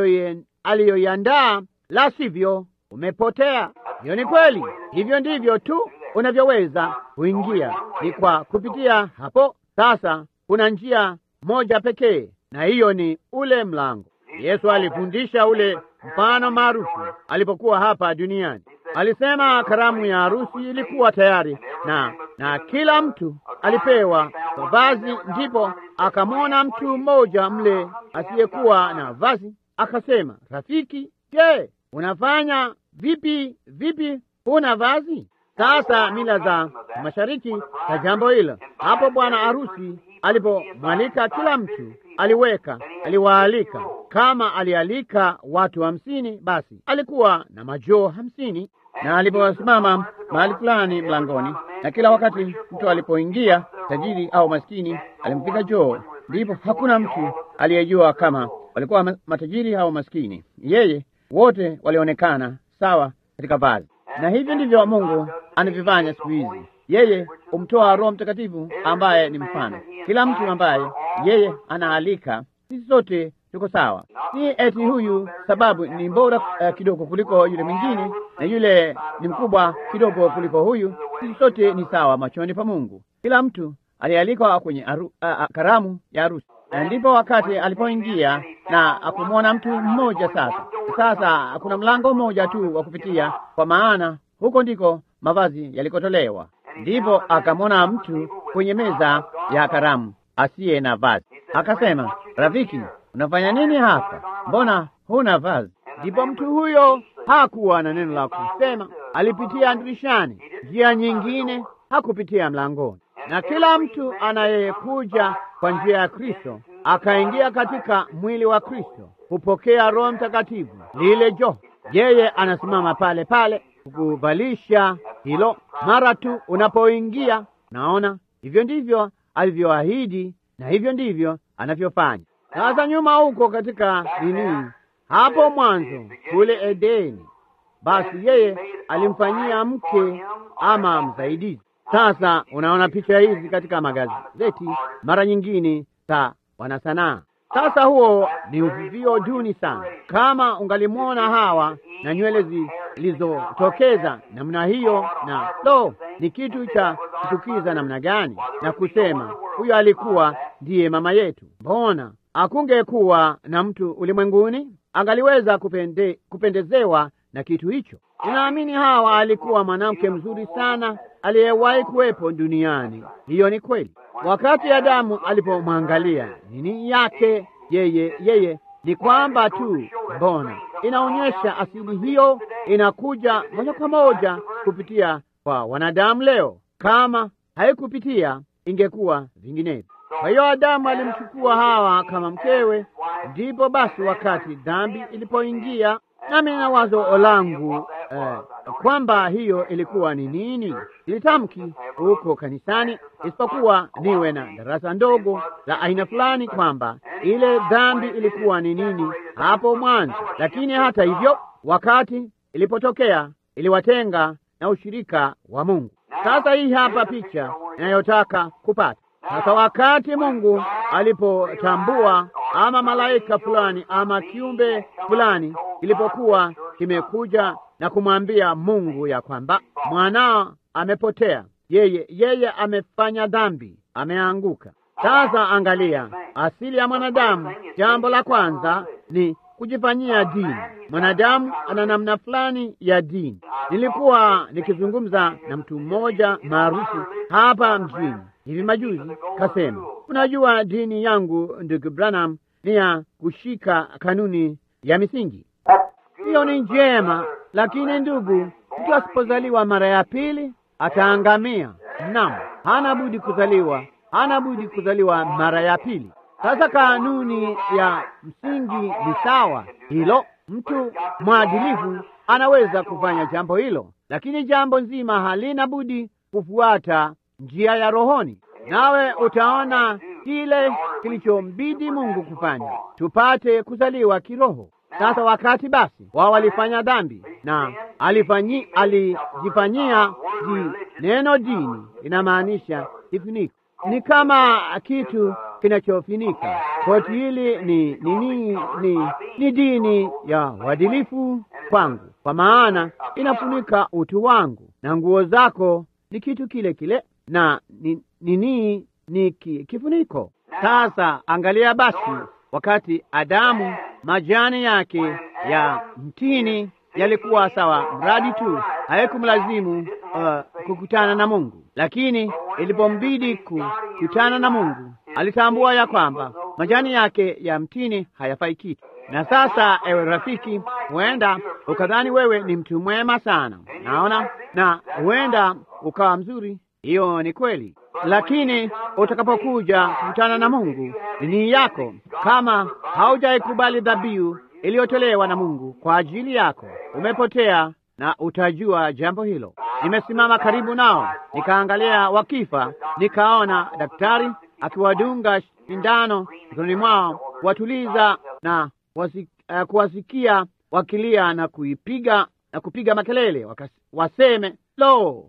aliyoiandaa, la sivyo umepotea. Hiyo ni kweli. Hivyo ndivyo tu unavyoweza kuingia, ni kwa kupitia hapo. Sasa kuna njia moja pekee, na hiyo ni ule mlango. Yesu alifundisha ule mfano maarufu alipokuwa hapa duniani. Alisema karamu ya harusi ilikuwa tayari na na kila mtu alipewa vazi, ndipo akamwona mtu mmoja mle asiyekuwa na vazi, akasema, rafiki, je, unafanya vipi vipi, huna vazi? Sasa mila za mashariki za jambo hilo, hapo bwana harusi alipomwalika kila mtu aliweka aliwaalika, kama alialika watu hamsini, basi alikuwa na majoo hamsini. Na aliposimama mahali fulani mlangoni, na kila wakati mtu alipoingia, tajiri au maskini, alimpiga joo, ndipo hakuna mtu aliyejua kama walikuwa matajiri au maskini. Yeye wote walionekana sawa katika vazi, na hivyo ndivyo Mungu anavyofanya siku hizi. Yeye humtoa Roho Mtakatifu ambaye ni mfano. Kila mtu ambaye yeye anaalika, sisi sote tuko sawa. Si eti huyu sababu ni bora uh, kidogo kuliko yule mwingine na yule ni mkubwa kidogo kuliko huyu. Sisi sote ni sawa machoni pa Mungu. Kila mtu alialikwa kwenye aru, uh, karamu ya harusi, na ndipo wakati alipoingia na akumwona mtu mmoja. Sasa sasa kuna mlango mmoja tu wa kupitia, kwa maana huko ndiko mavazi yalikotolewa. Ndipo akamwona mtu kwenye meza ya karamu asiye na vazi, akasema, rafiki, unafanya nini hapa? Mbona huna vazi? Ndipo mtu huyo hakuwa na neno la kusema, alipitia dirishani, njia nyingine, hakupitia mlangoni. na kila mtu anayekuja kwa njia ya Kristo akaingia katika mwili wa Kristo hupokea Roho Mtakatifu, lile joho. Yeye anasimama pale pale kukuvalisha hilo mara tu unapoingia. Naona hivyo ndivyo alivyoahidi na hivyo ndivyo anavyofanya. Sasa nyuma huko katika nini, hapo mwanzo kule Edeni, basi yeye alimfanyia mke ama msaidizi. Sasa unaona picha hizi katika magazeti mara nyingine za wanasanaa. Sasa huo ni uvivio duni sana. Kama ungalimwona Hawa na nywele zilizotokeza namna hiyo, na lo, ni kitu cha kuchukiza namna gani, na kusema huyo alikuwa ndiye mama yetu. Mbona akungekuwa na mtu ulimwenguni angaliweza kupende, kupendezewa na kitu hicho? Ninaamini Hawa alikuwa mwanamke mzuri sana aliyewahi kuwepo duniani. Hiyo ni kweli. Wakati Adamu alipomwangalia nini yake yeye yeye ni kwamba tu, mbona inaonyesha asili hiyo inakuja moja kwa moja kupitia kwa wanadamu leo. Kama haikupitia ingekuwa vinginevyo. Kwa hiyo Adamu alimchukua Hawa kama mkewe, ndipo basi wakati dhambi ilipoingia, nami na wazo langu eh, kwamba hiyo ilikuwa ni nini, ilitamki huko kanisani, isipokuwa niwe na darasa ndogo la aina fulani, kwamba ile dhambi ilikuwa ni nini hapo mwanzo. Lakini hata hivyo, wakati ilipotokea, iliwatenga na ushirika wa Mungu. Sasa hii hapa picha inayotaka kupata sasa. Wakati Mungu alipotambua ama malaika fulani ama kiumbe fulani kilipokuwa kimekuja na kumwambia Mungu ya kwamba mwanao amepotea, yeye yeye amefanya dhambi, ameanguka. Sasa angalia asili ya mwanadamu. Jambo la kwanza ni kujifanyia dini. Mwanadamu ana namna fulani ya dini. Nilikuwa nikizungumza na mtu mmoja maarufu hapa mjini hivi majuzi, kasema, unajua dini yangu ndugu Branham ni ya kushika kanuni ya misingi. Hiyo ni njema, lakini ndugu, mtu asipozaliwa mara ya pili ataangamia. Naam, hana budi kuzaliwa, hana budi kuzaliwa mara ya pili. Sasa kanuni ya msingi ni sawa, hilo mtu mwadilifu anaweza kufanya jambo hilo, lakini jambo nzima halina budi kufuata njia ya rohoni. Nawe utaona kile kilichombidi Mungu kufanya tupate kuzaliwa kiroho. Sasa wakati basi wao walifanya dhambi na alifanyi alijifanyia di, neno dini inamaanisha kifuniko, ni kama kitu kinachofunika koti hili. Ni nini? Ni, ni, ni dini ya uadilifu kwangu, kwa maana inafunika utu wangu, na nguo zako ni kitu kile kile na nini ni, ni, ni ki, kifuniko. Sasa angalia basi, wakati Adamu majani yake ya mtini yalikuwa sawa, mradi tu haikumlazimu uh, kukutana na Mungu, lakini ilipombidi kukutana na Mungu alitambua ya kwamba majani yake ya mtini hayafai kitu. Na sasa, ewe rafiki, huenda ukadhani wewe ni mtu mwema sana, naona, na huenda ukawa mzuri. Hiyo ni kweli, lakini utakapokuja kukutana na Mungu, dini yako, kama haujaikubali dhabihu iliyotolewa na Mungu kwa ajili yako, umepotea na utajua jambo hilo. Nimesimama karibu nao, nikaangalia wakifa, nikaona daktari akiwadunga sindano mikononi mwao, kuwatuliza na wasi, uh, kuwasikia wakilia na kuipiga na kupiga makelele, wakas, waseme lo,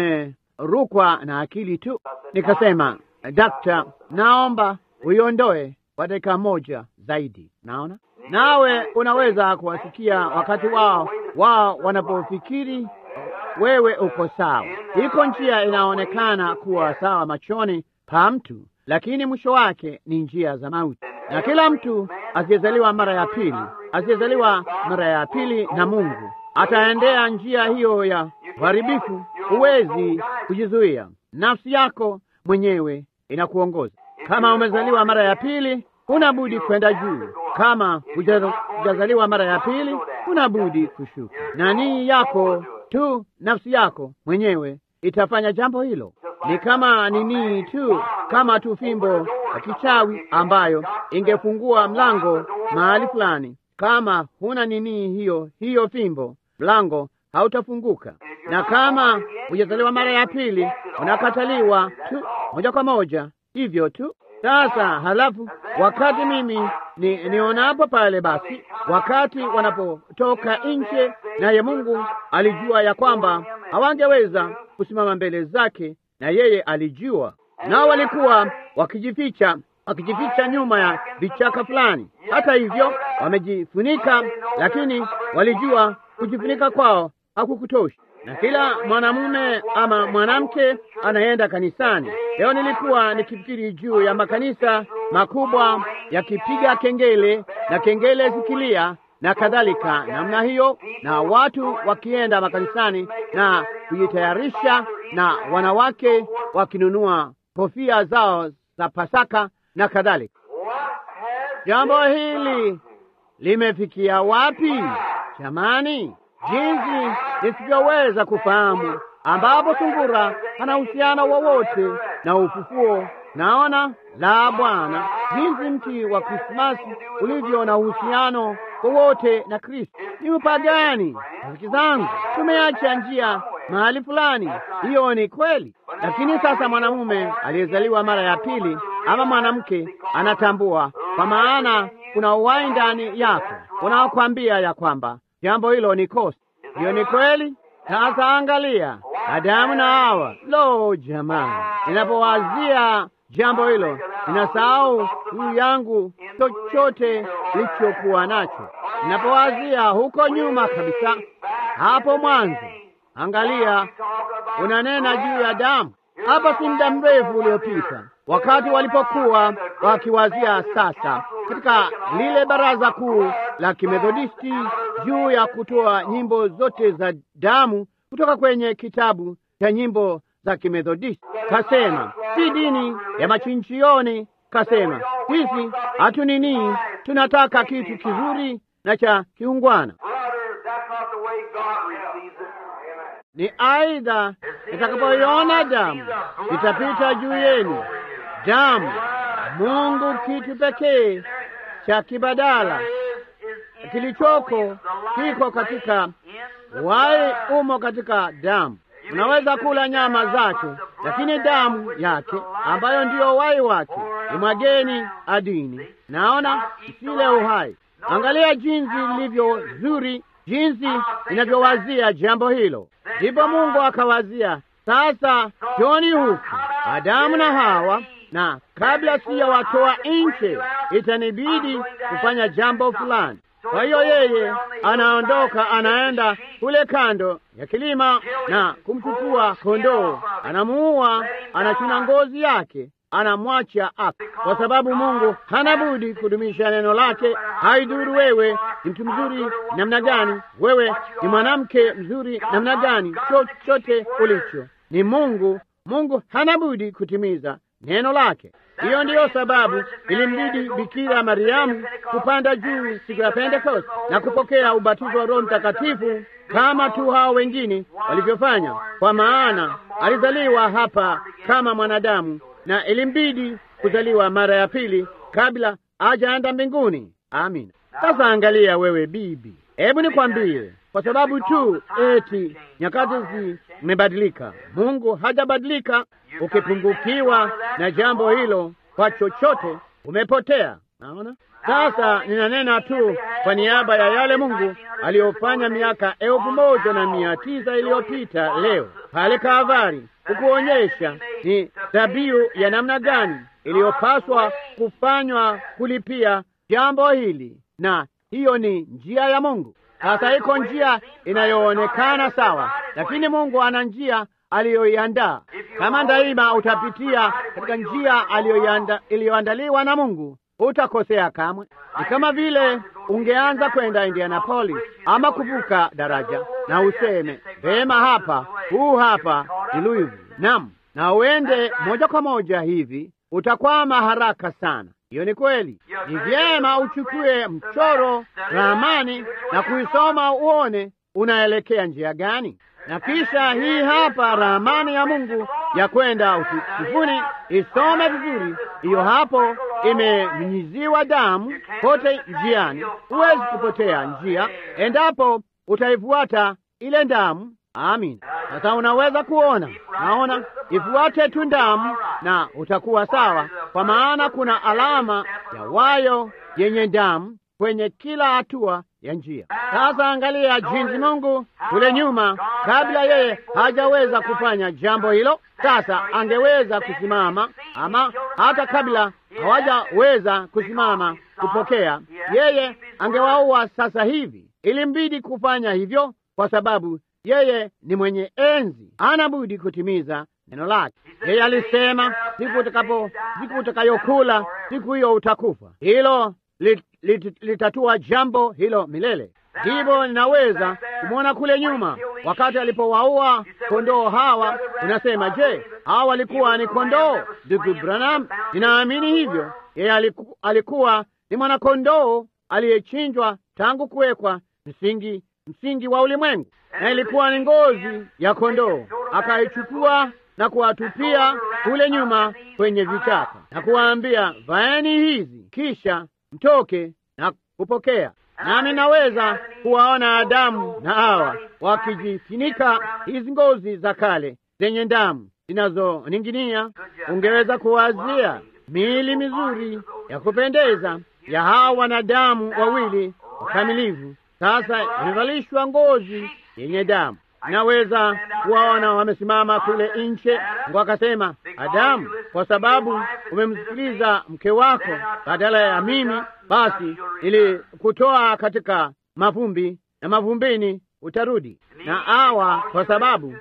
mumerukwa na akili tu. Nikasema, dakta, naomba uiondoe kwa dakika moja zaidi. Naona nawe unaweza kuwasikia wakati wao wao wanapofikiri wewe uko sawa. Iko njia inaonekana kuwa sawa machoni pa mtu, lakini mwisho wake ni njia za mauti. Na kila mtu asiyezaliwa mara ya pili, asiyezaliwa mara ya pili na Mungu ataendea njia hiyo ya uharibifu. Huwezi kujizuia, nafsi yako mwenyewe inakuongoza. Kama umezaliwa mara ya pili, huna budi kwenda juu. Kama hujazaliwa mara ya pili, huna budi kushuka. Na nii yako tu, nafsi yako mwenyewe itafanya jambo hilo. ni kama nini tu, kama tu fimbo ya kichawi ambayo ingefungua mlango mahali fulani. Kama huna nini hiyo hiyo fimbo, mlango hautafunguka. Na kama hujazaliwa mara ya pili, unakataliwa tu moja kwa moja, hivyo tu. Sasa halafu, wakati mimi ni nionapo pale, basi wakati wanapotoka nje, naye Mungu alijua ya kwamba hawangeweza kusimama mbele zake, na yeye alijua, nao walikuwa wakijificha wakijificha nyuma ya vichaka fulani. Hata hivyo wamejifunika, lakini walijua kujifunika kwao hakukutosha. Na kila mwanamume ama mwanamke anaenda kanisani. Leo nilikuwa nikifikiri juu ya makanisa makubwa yakipiga kengele na kengele zikilia na kadhalika namna hiyo, na watu wakienda makanisani na kujitayarisha, na wanawake wakinunua kofia zao za Pasaka na kadhalika. Jambo hili limefikia wapi jamani? Jinsi nisivyoweza kufahamu, ambapo sungura hana uhusiano wowote na ufufuo. Naona la Bwana, jinsi mti wa Krismasi ulivyo na uhusiano wowote na Kristo. Ni upagani. Rafiki zangu, tumeacha njia mahali fulani. Hiyo ni kweli, lakini sasa mwanamume aliyezaliwa mara ya pili ama mwanamke anatambua, kwa maana kuna uhai ndani yako unaokwambia ya kwamba jambo hilo ni kosa. Hiyo ni kweli. Sasa angalia Adamu na Hawa. Lo, jamani, ninapowazia jambo hilo ninasahau juu yangu chochote nilichokuwa nacho. Ninapowazia huko nyuma kabisa, hapo mwanzo, angalia, unanena juu ya damu. Hapa si muda mrefu uliopita, wakati walipokuwa wakiwazia sasa katika lile baraza kuu la Kimethodisti juu ya kutoa nyimbo zote za damu kutoka kwenye kitabu cha nyimbo za Kimethodisti, kasema si dini ya machinchioni. Kasema sisi hatunini, tunataka kitu kizuri na cha kiungwana. Ni aidha nitakapoiona damu itapita juu yenu, damu Mungu, kitu pekee cha kibadala kilichoko kiko katika wai, umo katika damu. Unaweza kula nyama zake, lakini damu yake ambayo ndiyo wai wake imwageni adini. Naona isile uhai. Angalia jinsi lilivyo zuri, jinsi inavyowazia jambo hilo. Ndipo Mungu akawazia sasa, joni huku Adamu na Hawa, na kabla sijawatoa nje, itanibidi kufanya jambo fulani. Kwa hiyo yeye anaondoka, anaenda kule kando ya kilima na kumchukua kondoo, anamuua, anachuna ngozi yake, anamwacha afe, kwa sababu Mungu hana budi kudumisha neno lake. Haidhuru wewe ni mtu mzuri namna gani, wewe ni mwanamke mzuri namna gani, chochote ulicho ni Mungu. Mungu hana budi kutimiza neno lake. Hiyo ndiyo sababu ilimbidi Bikira Mariamu kupanda juu siku ya Pentekoste na kupokea ubatizo wa Roho Mtakatifu kama tu hao wengine walivyofanya, kwa maana alizaliwa hapa kama mwanadamu na ilimbidi kuzaliwa mara ya pili kabla hajaenda mbinguni. Amina. Sasa angalia wewe bibi, hebu nikwambie, kwa sababu tu eti nyakati zimebadilika, Mungu hajabadilika. Ukipungukiwa na jambo hilo kwa chochote, umepotea. Naona sasa, ninanena tu kwa niaba ya yale Mungu aliyofanya miaka elfu moja na mia tisa iliyopita leo pale Kalvari, kukuonyesha ni dhabihu ya namna gani iliyopaswa kufanywa kulipia jambo hili, na hiyo ni njia ya Mungu. Sasa iko njia inayoonekana sawa, lakini Mungu ana njia aliyoiandaa. Kama daima utapitia katika njia iliyoandaliwa na Mungu, utakosea kamwe. Ni kama vile ungeanza kwenda Indianapolis ama kuvuka daraja na useme vema, hapa huu hapa ni Louisville, nam, na uende moja kwa moja hivi, utakwama haraka sana. Hiyo ni kweli. Ni vyema uchukue mchoro, ramani na kuisoma uone unaelekea njia gani, na kisha hii hapa ramani ya Mungu ya kwenda utukufuni, isome vizuri. Hiyo hapo imenyunyiziwa damu kote njiani. Huwezi kupotea njia endapo utaifuata ile damu. Amin. Sasa unaweza kuona, naona ifuate tu damu na utakuwa sawa, kwa maana kuna alama ya wayo yenye damu kwenye kila hatua ya njia. Sasa angalia jinsi Mungu kule nyuma, kabla yeye hajaweza kufanya jambo hilo, sasa angeweza kusimama, ama hata kabla hawajaweza kusimama kupokea, yeye angewaua sasa hivi. Ilimbidi kufanya hivyo kwa sababu yeye ni mwenye enzi, hana budi kutimiza neno lake. Yeye alisema, siku utakapo, siku utakayokula siku hiyo utakufa. Hilo lit, lit, litatua jambo hilo milele. Ndivyo ninaweza kumwona kule nyuma, wakati alipowaua kondoo hawa. Unasema, je, hawa walikuwa ni kondoo? Ndugu Branham, ninaamini hivyo. Yeye aliku, alikuwa ni mwanakondoo aliyechinjwa tangu kuwekwa msingi msingi wa ulimwengu, na ilikuwa ni ngozi ya kondoo. Akaichukua na kuwatupia kule nyuma kwenye vichaka na kuwaambia, vaeni hizi, kisha mtoke na kupokea. Nami naweza kuwaona Adamu na Hawa wakijifunika hizi ngozi za kale zenye damu zinazoning'inia. Ungeweza kuwazia miili mizuri ya kupendeza ya hawa wanadamu wawili wakamilifu, sasa imevalishwa ngozi yenye damu. Naweza kuwaona wamesimama kule nje, Mungu akasema, Adamu, kwa sababu umemsikiliza mke wako badala ya mimi, basi ili kutoa katika mavumbi na mavumbini utarudi. Na Hawa, kwa sababu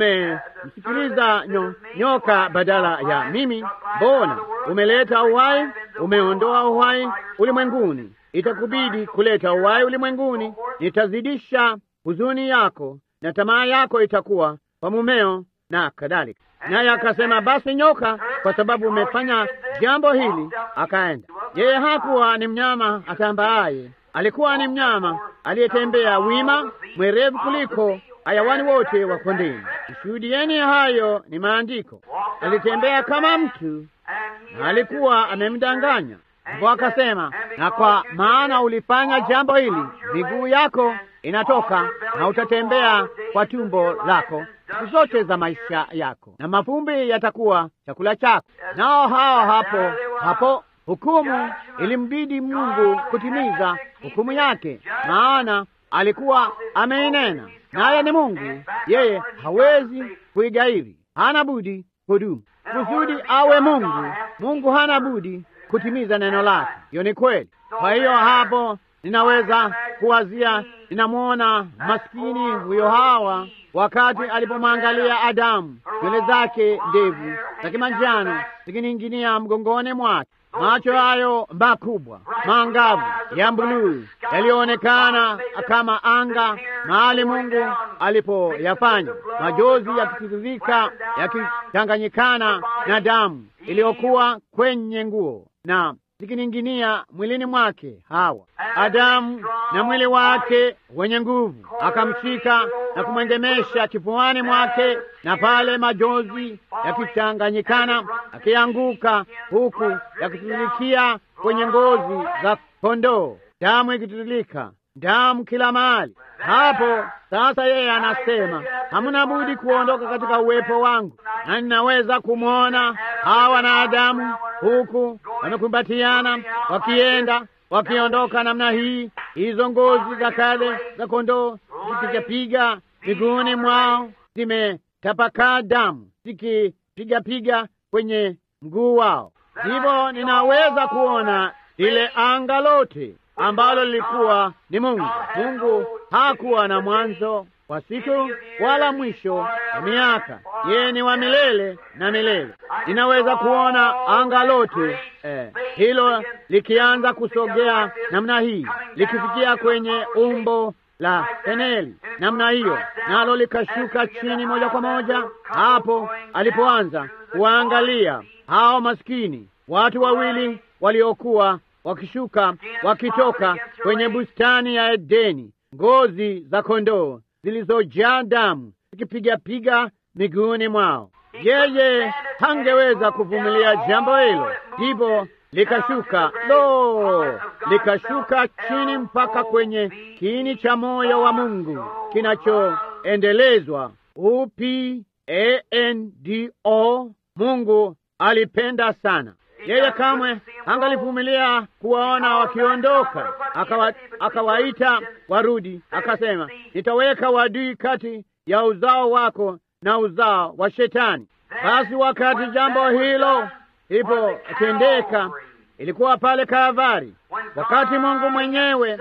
umemsikiliza nyo, nyoka badala ya mimi, mbona umeleta uhai, umeondoa uhai ulimwenguni. Itakubidi kuleta uhai ulimwenguni. Nitazidisha huzuni yako na tamaa yako itakuwa kwa mumeo na kadhalika. Naye akasema, basi nyoka, kwa sababu umefanya jambo hili, akaenda. Yeye hakuwa ni mnyama atambaaye, alikuwa ni mnyama aliyetembea wima, mwerevu kuliko hayawani wote wa kondeni. Shuhudieni hayo ni maandiko. Alitembea kama mtu na alikuwa amemdanganya. Ndipo akasema, na kwa maana ulifanya jambo hili, miguu yako inatoka na utatembea kwa tumbo lako siku zote za maisha yako, na mavumbi yatakuwa chakula chako. Nao hao hapo hapo hukumu ilimbidi Mungu kutimiza hukumu yake, maana alikuwa ameinena, naye ni Mungu, yeye hawezi kuigairi, hana budi kudumu. Kusudi awe Mungu, Mungu hana budi kutimiza neno lake. Hiyo ni kweli. Kwa hiyo hapo ninaweza kuwazia, ninamwona maskini huyo Hawa wakati alipomwangalia Adamu, nywele zake ndevu za kimanjano zikining'inia mgongoni mwake, macho hayo makubwa mangavu ya buluu yaliyoonekana kama anga mahali Mungu alipoyafanya, majozi yakitiririka yakichanganyikana na damu iliyokuwa kwenye nguo na zikining'inia mwilini mwake. Hawa Adamu na mwili wake wenye nguvu akamshika na kumwengemesha kifuani mwake, na pale majozi yakichanganyikana akianguka, huku yakitiririkia kwenye ngozi za kondoo, damu ikitiririka, damu kila mahali. Hapo sasa yeye anasema hamuna budi kuondoka katika uwepo wangu, na ninaweza kumwona Hawa na Adamu huku wamekumbatiana wakienda wakiondoka namna hii, hizo ngozi za kale za kondoo zikipigapiga miguuni mwao, zimetapakaa damu zikipigapiga kwenye mguu wao. Hivyo ninaweza kuona lile anga lote ambalo lilikuwa ni Mungu. Mungu hakuwa na mwanzo wa siku wala mwisho wa miaka, yeye ni wa milele na milele. Ninaweza kuona anga lote eh, hilo likianza kusogea namna hii likifikia kwenye umbo la peneli namna hiyo, nalo likashuka chini moja kwa moja hapo alipoanza kuwaangalia hao maskini watu wawili waliokuwa wakishuka wakitoka kwenye bustani ya Edeni, ngozi za kondoo zilizojaa damu zikipigapiga miguuni mwao. yeye hangeweza kuvumilia jambo hilo, ndipo likashuka lo, likashuka chini mpaka kwenye kiini cha moyo wa Mungu kinachoendelezwa U P A N D O. Mungu alipenda sana yeye, kamwe angalivumilia kuwaona wakiondoka, akawa, akawaita warudi, akasema nitaweka wadui kati ya uzao wako na uzao wa Shetani. Basi wakati jambo hilo ipo tendeka, ilikuwa pale Kalvari, wakati Mungu mwenyewe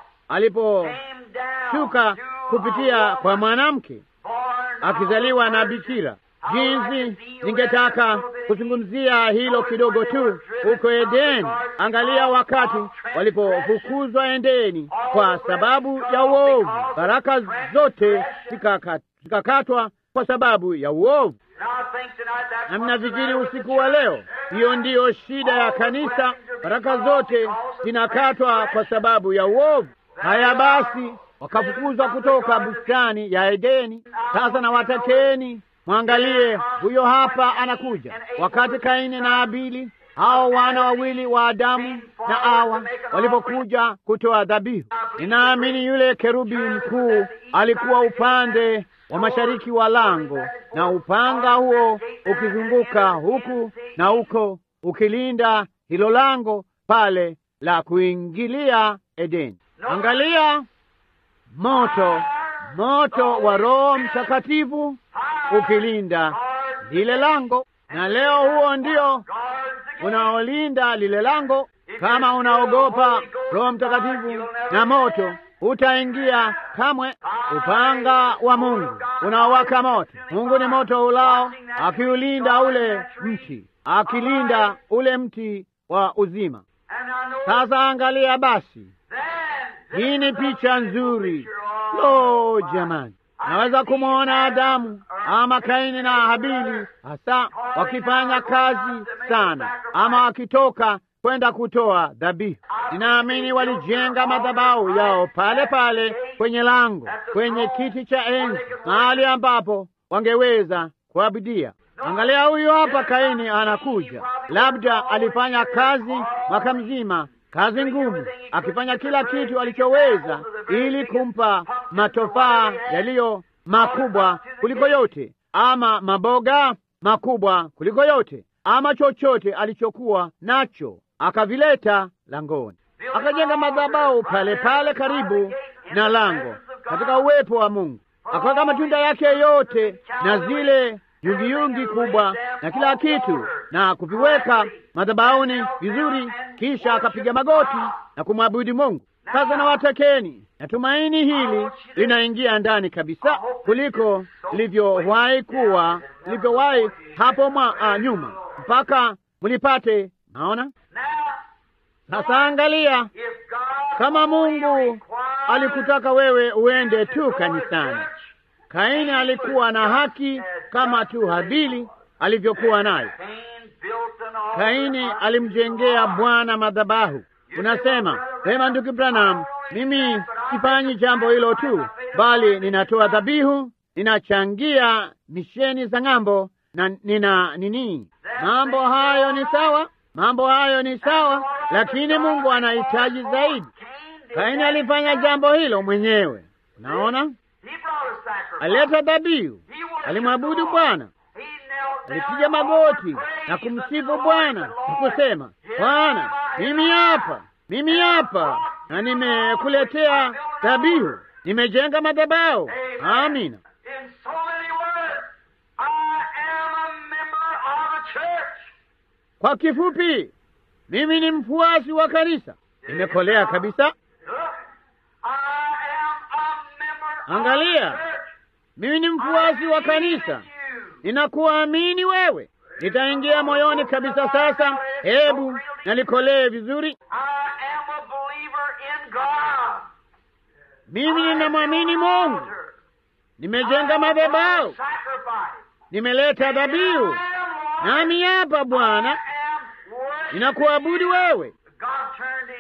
aliposhuka kupitia kwa mwanamke akizaliwa na bikira. Jinsi ningetaka kuzungumzia hilo kidogo tu. Huko Edeni, angalia wakati walipofukuzwa Edeni kwa sababu ya uovu, baraka zote zikakatwa kwa sababu ya uovu. Na mnafikiri usiku wa leo, hiyo ndiyo shida ya kanisa, baraka zote zinakatwa kwa sababu ya uovu. Haya basi, wakafukuzwa kutoka bustani ya Edeni. Sasa na watakeni mwangalie, huyo hapa anakuja. Wakati Kaini na Abili hao wana wawili wa Adamu na Hawa walipokuja kutoa dhabihu, ninaamini yule kerubi mkuu alikuwa upande wa mashariki wa lango, na upanga huo ukizunguka huku na huko ukilinda hilo lango pale la kuingilia Edeni. Angalia moto, moto wa Roho Mtakatifu ukilinda lile lango, na leo huo ndio unaolinda lile lango. Kama unaogopa Roho Mtakatifu na moto, utaingia kamwe. Upanga wa Mungu unaowaka moto. Mungu ni moto ulao, akiulinda ule mti, akilinda ule mti wa uzima. Sasa angalia basi, hii ni picha nzuri. Lo, jamani, naweza kumwona Adamu ama Kaini na Habili hasa wakifanya kazi sana, ama wakitoka kwenda kutoa dhabihu. Ninaamini walijenga madhabahu yao pale pale kwenye lango, kwenye kiti cha enzi, mahali ambapo wangeweza kuabudia. Angalia, huyu hapa Kaini anakuja. Labda alifanya kazi mwaka mzima, kazi ngumu, akifanya kila kitu alichoweza ili kumpa matofaa yaliyo makubwa kuliko yote, ama maboga makubwa kuliko yote, ama chochote alichokuwa nacho, akavileta langoni, akajenga madhabahu pale pale karibu na lango, katika uwepo wa Mungu, akaweka matunda yake yote na zile yungiyungi kubwa na kila kitu na kuviweka madhabahuni vizuri, kisha akapiga magoti na kumwabudu Mungu. Sasa na watakeni, natumaini hili linaingia ndani kabisa kuliko lilivyowahi kuwa lilivyowahi hapo mwa uh, nyuma mpaka mlipate. Naona sasa, angalia kama Mungu alikutaka wewe uende tu kanisani. Kaini alikuwa na haki kama tu Habili alivyokuwa nayo. Kaini alimjengea Bwana madhabahu. Unasema sema, ndugu Branham, mimi sifanyi jambo hilo tu, bali ninatoa dhabihu, ninachangia misheni za ng'ambo na nina nini. Mambo hayo ni sawa, mambo hayo ni sawa, lakini Mungu anahitaji zaidi. Kaini alifanya jambo hilo mwenyewe. Unaona, alileta dhabihu, alimwabudu Bwana, alipiga magoti na kumsifu Bwana na kusema, Bwana, mimi hapa, mimi hapa, na nimekuletea dhabihu, nimejenga madhabahu. Amina. Kwa kifupi, mimi ni mfuasi wa kanisa, nimekolea kabisa. Angalia, mimi ni mfuasi wa kanisa, ninakuamini wewe, nitaingia moyoni kabisa. Sasa hebu nalikolee vizuri. Mimi ninamwamini Mungu, nimejenga madhabahu, nimeleta dhabihu, nami hapa Bwana ninakuabudu wewe.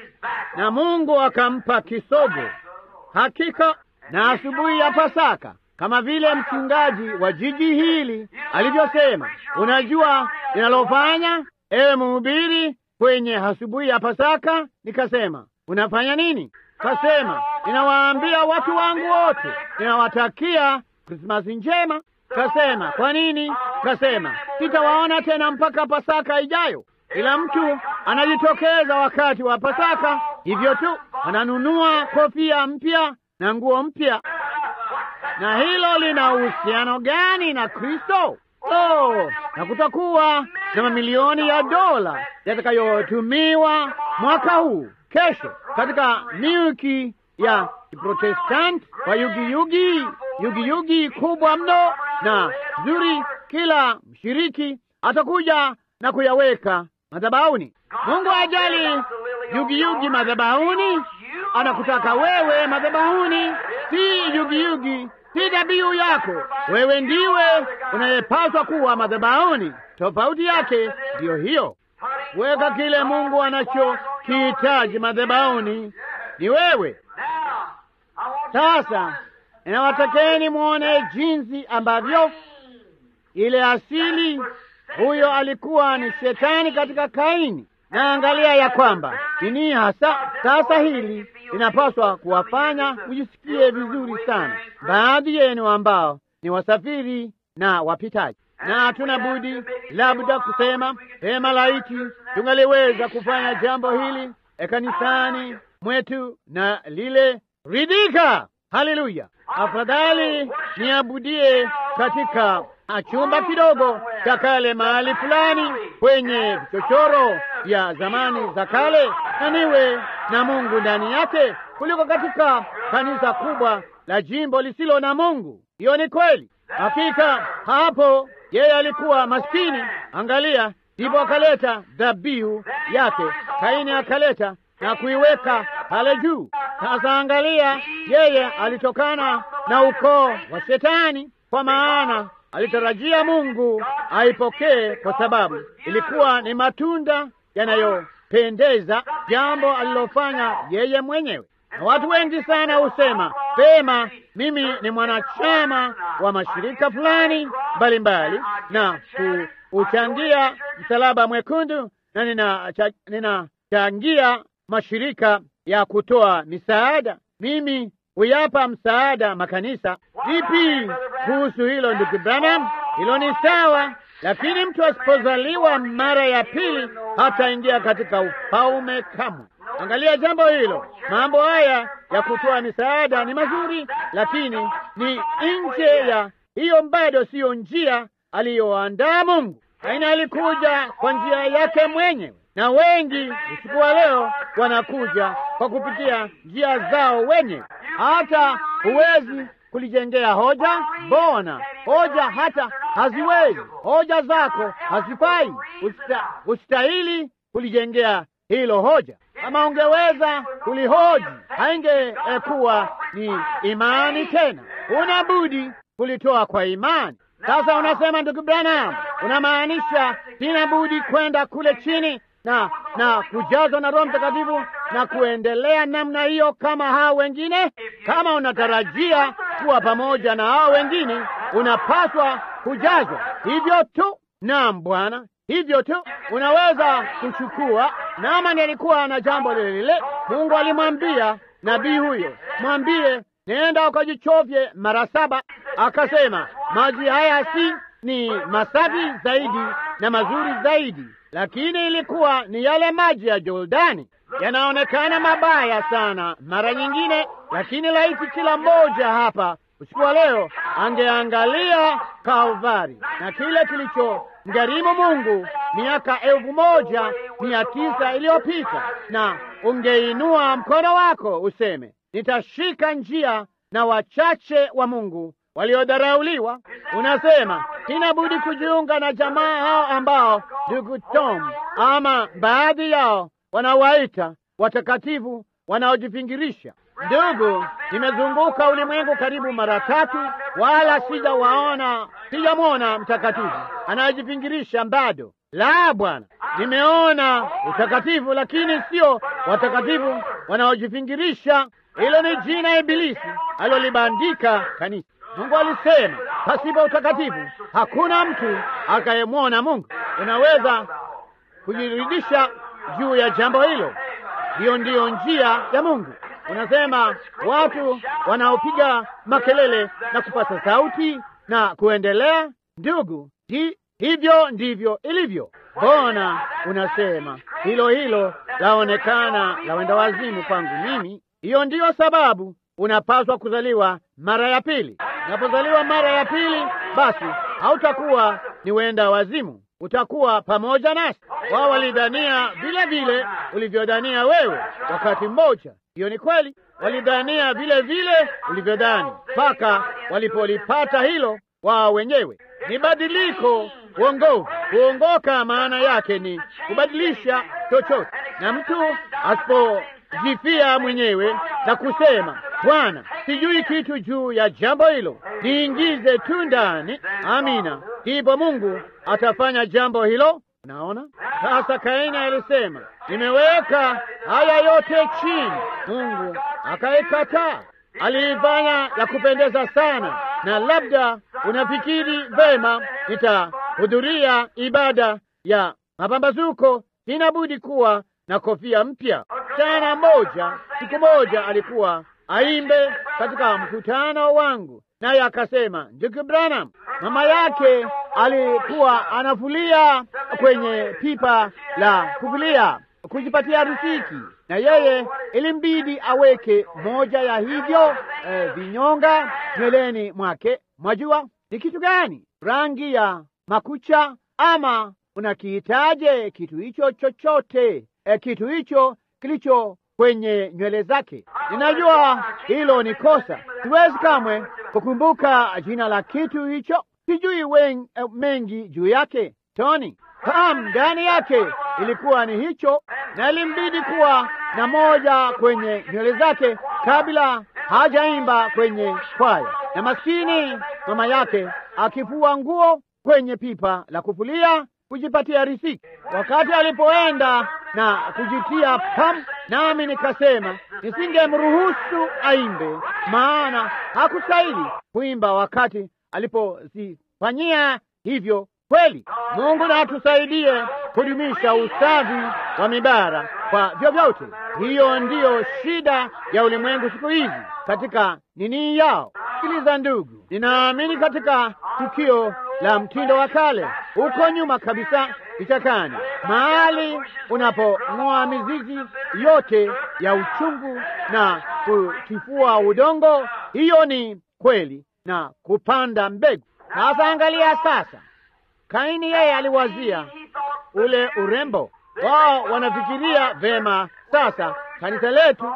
Na Mungu akampa kisogo. Hakika na asubuhi ya Pasaka kama vile mchungaji wa jiji hili alivyosema. Unajua ninalofanya, ewe mhubiri, kwenye asubuhi ya Pasaka? Nikasema, unafanya nini? Kasema, ninawaambia watu wangu wote, ninawatakia Krismasi njema. Kasema, kwa nini? Kasema, sitawaona tena mpaka Pasaka ijayo. Kila mtu anajitokeza wakati wa Pasaka, hivyo tu ananunua kofia mpya na nguo mpya. Na hilo lina uhusiano gani na Kristo? Oh, na kutakuwa na mamilioni ya dola yatakayotumiwa mwaka huu kesho katika milki ya Kiprotestanti kwa yugiyugi yugiyugi kubwa mno na zuri. Kila mshiriki atakuja na kuyaweka madhabahuni. Mungu ajali yugiyugi madhabahuni, anakutaka wewe madhabahuni, si yugiyugi, si dhabihu yako. Wewe ndiwe unayepaswa kuwa madhabahuni. Tofauti yake ndiyo hiyo. Weka kile Mungu anachokihitaji madhabahuni, ni wewe. Sasa inawatakeni mwone jinsi ambavyo ile asili huyo alikuwa ni shetani katika Kaini. Na angalia ya kwamba nini hasa sasa hili linapaswa kuwafanya mjisikie vizuri sana, baadhi yenu ambao ni wasafiri na wapitaji, na hatuna budi labda kusema pema, laiti tungaliweza kufanya jambo hili kanisani mwetu na lile ridhika. Haleluya! Afadhali niabudie katika chumba kidogo cha kale mahali fulani kwenye vichochoro vya zamani za kale, na niwe na Mungu ndani yake kuliko katika kanisa kubwa la jimbo lisilo na Mungu. Hiyo ni kweli. Hakika hapo yeye alikuwa maskini. Angalia, ndipo akaleta dhabihu yake. Kaini akaleta na kuiweka pale juu. Sasa angalia, yeye alitokana na ukoo wa Shetani, kwa maana alitarajia Mungu aipokee kwa sababu ilikuwa ni matunda yanayopendeza, jambo alilofanya yeye mwenyewe. Na watu wengi sana husema pema, mimi ni mwanachama wa mashirika fulani mbalimbali na kuchangia Msalaba Mwekundu na ninachangia nina mashirika ya kutoa misaada, mimi huyapa msaada makanisa. Vipi kuhusu hilo, ndugu Branham? Hilo ni sawa, lakini mtu asipozaliwa mara ya pili hataingia katika ufalme kamwe. Angalia jambo hilo. Mambo haya ya kutoa misaada ni mazuri, lakini ni nje ya hiyo, bado siyo njia aliyoandaa Mungu. Kaini alikuja kwa njia yake mwenyewe, na wengi usiku wa leo wanakuja kwa kupitia njia zao wenyewe. Hata huwezi kulijengea hoja. Mbona hoja hata haziwezi, hoja zako hazifai, usita, ustahili kulijengea hilo hoja. Kama ungeweza kulihoji, haingekuwa ni imani tena, una budi kulitoa kwa imani. Sasa unasema ndugu Branham, unamaanisha sina budi kwenda kule chini na na kujazwa na Roho Mtakatifu na kuendelea namna hiyo kama hao wengine? Kama unatarajia kuwa pamoja na hao wengine, unapaswa kujazwa hivyo tu. Naam Bwana, hivyo tu unaweza kuchukua. Naamani alikuwa na jambo lile lile. Mungu alimwambia nabii huyo, mwambie nenda ukajichovye mara saba. Akasema maji haya si ni masafi zaidi na mazuri zaidi, lakini ilikuwa ni yale maji ya Jordani. Yanaonekana mabaya sana mara nyingine, lakini laiti kila mmoja hapa usiku wa leo angeangalia Kalvari na kile kilichomgharimu Mungu miaka elfu moja mia tisa iliyopita, na ungeinua mkono wako useme, nitashika njia na wachache wa Mungu waliodharauliwa. Unasema sina budi kujiunga na jamaa hao ambao ndugu Tom ama baadhi yao wanawaita watakatifu wanaojifingirisha. Ndugu, nimezunguka ulimwengu karibu mara tatu, wala sijawaona, sijamwona mtakatifu anayejifingirisha bado. La, Bwana, nimeona utakatifu, lakini sio watakatifu wanaojifingirisha. Hilo ni jina Ibilisi alilolibandika kanisa. Mungu alisema pasipo utakatifu hakuna mtu akayemwona Mungu. Unaweza kujiridhisha juu ya jambo hilo. Hiyo ndiyo njia ya Mungu. Unasema watu wanaopiga makelele na kupasa sauti na kuendelea, ndugu, hi, hivyo ndivyo ilivyo. Mbona unasema hilo hilo laonekana la wenda wazimu kwangu mimi? Hiyo ndiyo sababu unapaswa kuzaliwa mara ya pili. Unapozaliwa mara ya pili, basi hautakuwa ni wenda wazimu, utakuwa pamoja nasi. Wao walidhania vile vile ulivyodhania wewe wakati mmoja. Hiyo ni kweli, walidhania vile vile ulivyodhani mpaka walipolipata hilo wao wenyewe. Ni badiliko uongovu. Kuongoka maana yake ni kubadilisha chochote, na mtu asipojifia mwenyewe na kusema Bwana, sijui kitu juu ya jambo hilo, niingize tu ndani. Amina, ndipo Mungu atafanya jambo hilo. Naona sasa, Kaini alisema nimeweka haya yote chini, Mungu akaikataa. Aliifanya ya kupendeza sana, na labda unafikiri vema, nitahudhuria ibada ya mapambazuko, sina budi kuwa na kofia mpya. Msichana mmoja siku moja alikuwa aimbe katika mkutano wangu, naye akasema, ndugu Branham, mama yake alikuwa anafulia kwenye pipa la kufulia kujipatia riziki, na yeye ilimbidi aweke moja ya hivyo eh, vinyonga nyweleni mwake. Mwajua ni kitu gani? Rangi ya makucha, ama unakiitaje kitu hicho chochote, eh, kitu hicho kilicho kwenye nywele zake. Ninajua hilo ni kosa, siwezi kamwe kukumbuka jina la kitu hicho, sijui wen, eh, mengi juu yake. Tony Pam ndani yake ilikuwa ni hicho, na ilimbidi kuwa na moja kwenye nywele zake kabla hajaimba kwenye kwaya, na maskini mama yake akifua nguo kwenye pipa la kufulia kujipatia riziki. Wakati alipoenda na kujitia pam, nami nikasema nisingemruhusu aimbe, maana hakustahili kuimba wakati alipozifanyia hivyo. Kweli Mungu na atusaidie kudumisha usafi wa mibara kwa vyovyote. Hiyo ndiyo shida ya ulimwengu siku hizi katika nini yao. Sikiliza ndugu, ninaamini katika tukio la mtindo wa kale huko nyuma kabisa vichakani, mahali unapong'oa mizizi yote ya uchungu na kutifua udongo. Hiyo ni kweli, na kupanda mbegu. Sasa angalia sasa Kaini yeye aliwazia ule urembo wao, wanafikiria vema. Sasa kanisa letu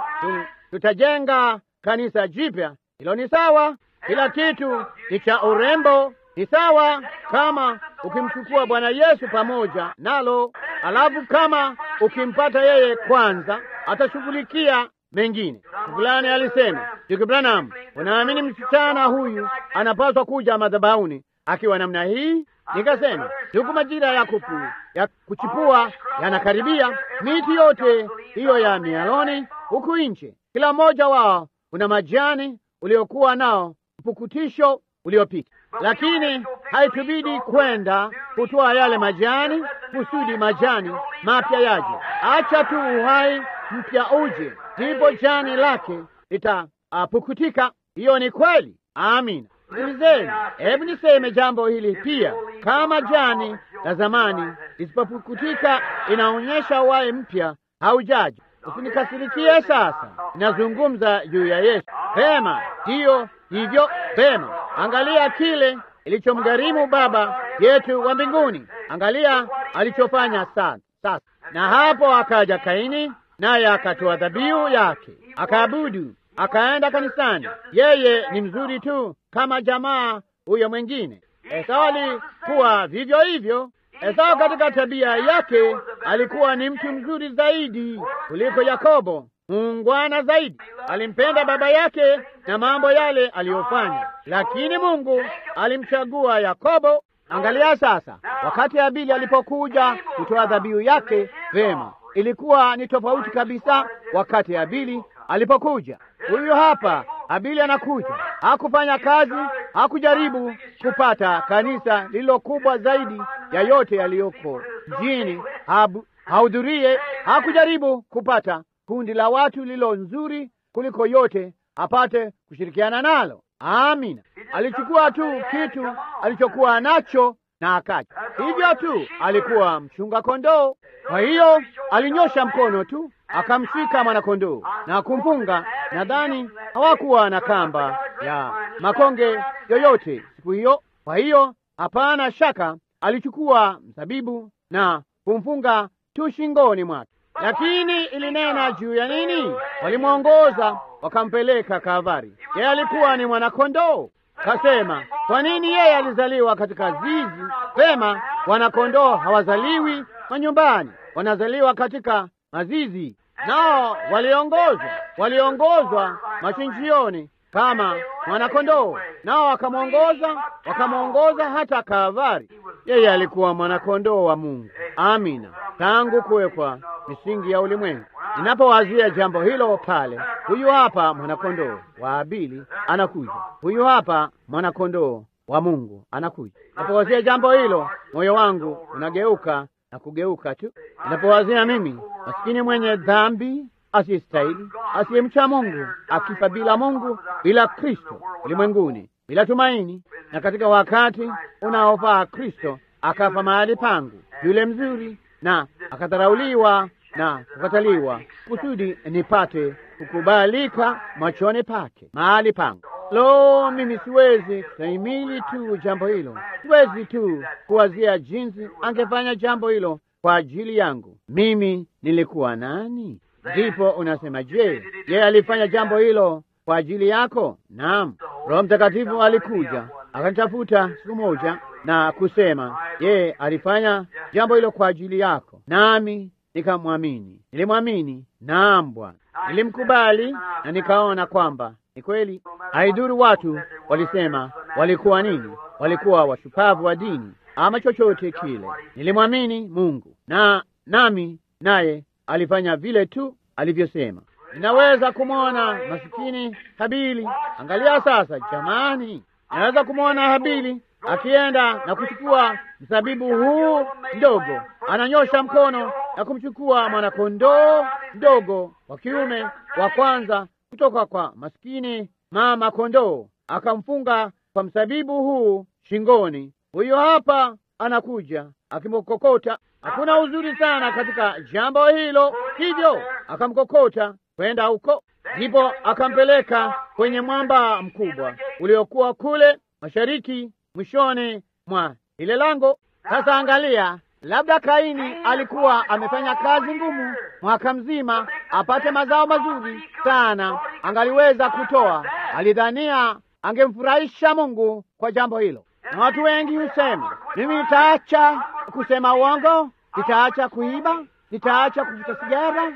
tutajenga kanisa jipya. Hilo ni sawa, kila kitu ni cha urembo, ni sawa kama ukimchukua Bwana Yesu pamoja nalo, alafu kama ukimpata yeye kwanza, atashughulikia mengine. Fulani alisema, Ndugu Branham, unaamini msichana huyu anapaswa kuja madhabahuni akiwa namna hii? Nikasema huku majira ya kupu ya kuchipua yanakaribia, miti yote hiyo ya mialoni huku nje, kila mmoja wao una majani uliokuwa nao mpukutisho uliopita, lakini haitubidi kwenda kutoa yale majani kusudi majani mapya yaje. Acha tu uhai mpya uje, ndipo jani lake litapukutika. Hiyo ni kweli. Amina. Sikilizeni, hebu niseme jambo hili pia. Kama jani la zamani lisipopukutika, inaonyesha uhai mpya haujaji. Usinikasirikie sasa, inazungumza juu ya Yesu. Pema hiyo hivyo, pema. Angalia kile ilichomgharimu Baba yetu wa mbinguni, angalia alichofanya sasa. Sasa na hapo akaja Kaini, naye akatoa dhabihu yake, akaabudu, akaenda kanisani. Yeye ni mzuri tu kama jamaa huyo mwingine. Esau alikuwa vivyo hivyo. Esau katika tabia yake alikuwa ni mtu mzuri zaidi kuliko Yakobo, muungwana zaidi. Alimpenda baba yake na mambo yale aliyofanya, lakini Mungu alimchagua Yakobo. Angalia sasa, wakati Habili alipokuja kutoa dhabihu yake, vema, ilikuwa ni tofauti kabisa. Wakati Habili alipokuja, huyu hapa Habili anakuja, hakufanya kazi hakujaribu kupata kanisa lililo kubwa zaidi ya yote yaliyoko mjini hahudhurie. Hakujaribu kupata kundi la watu lililo nzuri kuliko yote apate kushirikiana nalo. Amina. Alichukua tu kitu alichokuwa nacho na akaja hivyo tu. Alikuwa mchunga kondoo, kwa hiyo alinyosha mkono tu akamshika mwanakondoo na kumfunga. Nadhani hawakuwa na kamba ya makonge yoyote siku hiyo, kwa hiyo hapana shaka alichukua mzabibu na kumfunga tu shingoni mwake. Lakini ilinena juu ya nini? Walimwongoza wakampeleka Kalvari. Yeye alikuwa ni mwanakondoo. Kasema, kwa nini yeye alizaliwa katika zizi? Pema, wanakondoo hawazaliwi manyumbani, wanazaliwa katika mazizi. Nao waliongozwa, waliongozwa machinjioni kama mwanakondoo, nao wakamwongoza, wakamwongoza hata Kalvari. Yeye alikuwa mwanakondoo wa Mungu. Amina, tangu kuwekwa misingi ya ulimwengu. Ninapowazia jambo hilo pale, huyu hapa mwanakondoo wa Abili anakuja, huyu hapa mwanakondoo wa Mungu anakuja. Ninapowazia jambo hilo, moyo wangu unageuka na kugeuka tu. Ninapowazia mimi masikini mwenye dhambi asiyestahili, asiyemcha Mungu, akifa bila Mungu, bila Kristo ulimwenguni, bila tumaini, na katika wakati unaofaa Kristo akafa mahali pangu, yule mzuri, na akadharauliwa na kukataliwa, kusudi nipate kukubalika machoni pake mahali pangu. Lo, mimi siwezi kustahimili tu jambo hilo, siwezi tu kuwazia jinsi angefanya jambo hilo kwa ajili yangu. Mimi nilikuwa nani? Ndipo unasema, je, yeye alifanya jambo hilo kwa ajili yako? Naam, Roho Mtakatifu alikuja akanitafuta siku moja na kusema, yeye alifanya jambo hilo kwa ajili yako, nami nikamwamini. Nilimwamini, naam Bwana, nilimkubali na nikaona kwamba ni kweli. Haidhuru watu walisema walikuwa nini, walikuwa washupavu wa dini ama chochote kile, nilimwamini Mungu na nami naye alifanya vile tu alivyosema. Ninaweza kumwona masikini Habili. Angalia sasa, jamani, ninaweza kumwona Habili akienda na kuchukua mzabibu huu mdogo, ananyosha mkono na kumchukua mwanakondoo mdogo wa kiume wa kwanza kutoka kwa maskini mama kondoo, akamfunga kwa mzabibu huu shingoni. Huyo hapa anakuja akimkokota. Hakuna uzuri sana katika jambo hilo, hivyo akamkokota kwenda huko, ndipo akampeleka kwenye mwamba mkubwa uliokuwa kule mashariki mwishoni mwa ile lango. Sasa angalia, labda Kaini alikuwa amefanya kazi ngumu mwaka mzima apate mazao mazuri sana, angaliweza kutoa. Alidhania angemfurahisha Mungu kwa jambo hilo, na watu wengi husema, mimi nitaacha kusema uongo, nitaacha kuiba, nitaacha kuvuta sigara,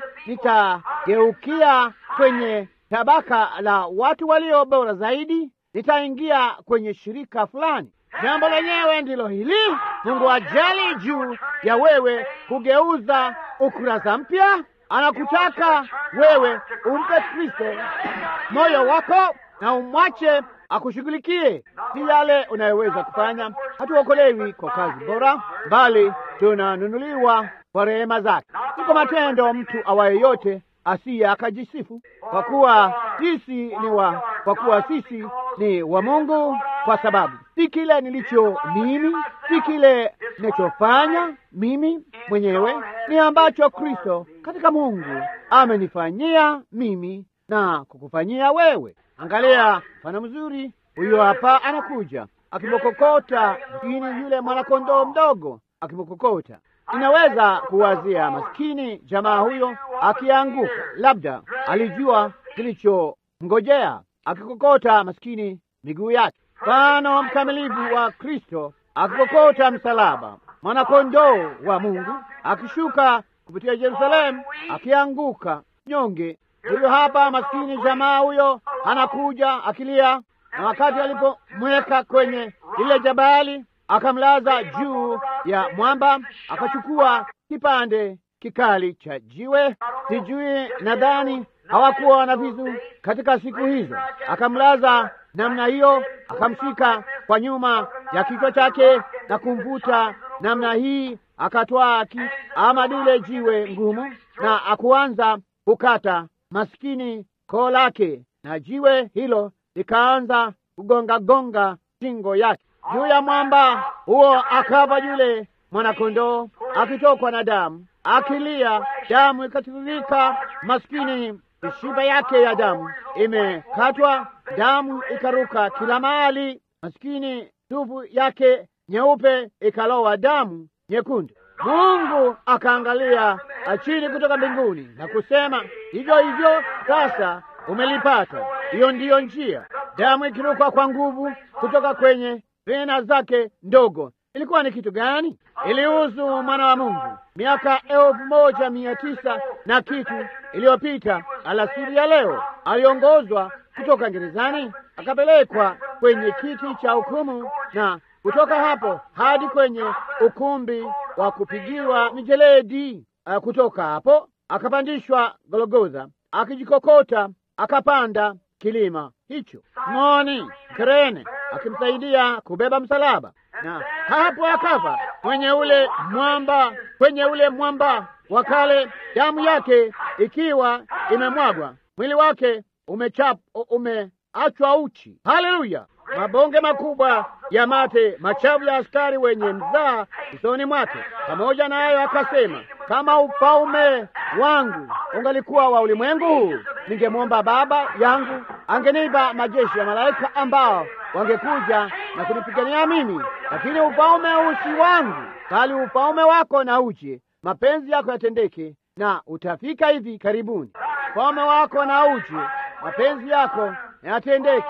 nitageukia kwenye tabaka la watu walio bora zaidi, nitaingia kwenye shirika fulani. Jambo lenyewe ndilo hili. Mungu ajali juu ya wewe kugeuza ukurasa mpya. Anakutaka wewe umpe Kristo moyo wako na umwache akushughulikie. Si yale unayoweza kufanya. Hatuokolewi kwa kazi bora, bali tunanunuliwa kwa rehema zake, si kwa matendo mtu awaye yote asiye akajisifu, kwa kuwa sisi ni wa kwa kuwa sisi ni wa Mungu, kwa sababu si kile nilicho mimi, si kile ninachofanya mimi mwenyewe, ni ambacho Kristo katika Mungu amenifanyia mimi na kukufanyia wewe. Angalia mfano mzuri, huyo hapa anakuja akimkokota mskini yule mwanakondoo mdogo, akimkokota Inaweza kuwazia maskini jamaa huyo akianguka, labda alijua kilichomngojea, akikokota maskini miguu yake. Mfano mkamilifu wa Kristo akikokota msalaba, mwanakondoo wa Mungu akishuka kupitia Yerusalemu, akianguka nyonge. Huyo hapa maskini jamaa huyo anakuja akilia, na wakati alipomweka kwenye lile jabali akamlaza juu ya mwamba, akachukua kipande kikali cha jiwe. Sijui, nadhani hawakuwa na visu katika siku hizo. Akamlaza namna hiyo, akamshika kwa nyuma ya kichwa chake na kumvuta namna hii, akatwaa ki ama lile jiwe ngumu na akuanza kukata maskini koo lake, na jiwe hilo likaanza kugonga gonga shingo yake juu ya mwamba huo. Akava yule mwanakondoo akitokwa na damu, akilia, damu ikatiririka, maskini mishipa yake ya damu imekatwa, damu ikaruka kila mahali, maskini tupu yake nyeupe ikalowa damu nyekundu. Mungu akaangalia chini kutoka mbinguni na kusema, hivyo hivyo sasa umelipata. Hiyo ndiyo njia. Damu ikiruka kwa nguvu kutoka kwenye vena zake ndogo. Ilikuwa ni kitu gani? Ilihusu mwana wa Mungu miaka elfu moja mia tisa na kitu iliyopita. Alasiri ya leo aliongozwa kutoka gerezani akapelekwa kwenye kiti cha hukumu, na kutoka hapo hadi kwenye ukumbi wa kupigiwa mijeledi. Uh, kutoka hapo akapandishwa Golgotha, akijikokota akapanda kilima hicho moni Kirene, akimsaidia kubeba msalaba, na hapo akafa kwenye ule mwamba, kwenye ule mwamba wa kale, damu yake ikiwa imemwagwa, mwili wake umechap umeachwa uchi. Haleluya! mabonge makubwa ya mate machafu ya askari wenye mzaa usoni mwake. Pamoja na hayo akasema, kama ufalme wangu ungalikuwa wa ulimwengu huu, ningemwomba Baba yangu angenipa majeshi ya malaika ambao wangekuja na kunipigania mimi, lakini ufalme huu si wangu, bali ufalme wako na uje, mapenzi yako yatendeke, na utafika hivi karibuni. Ufalme wako na uje, mapenzi yako yatendeke.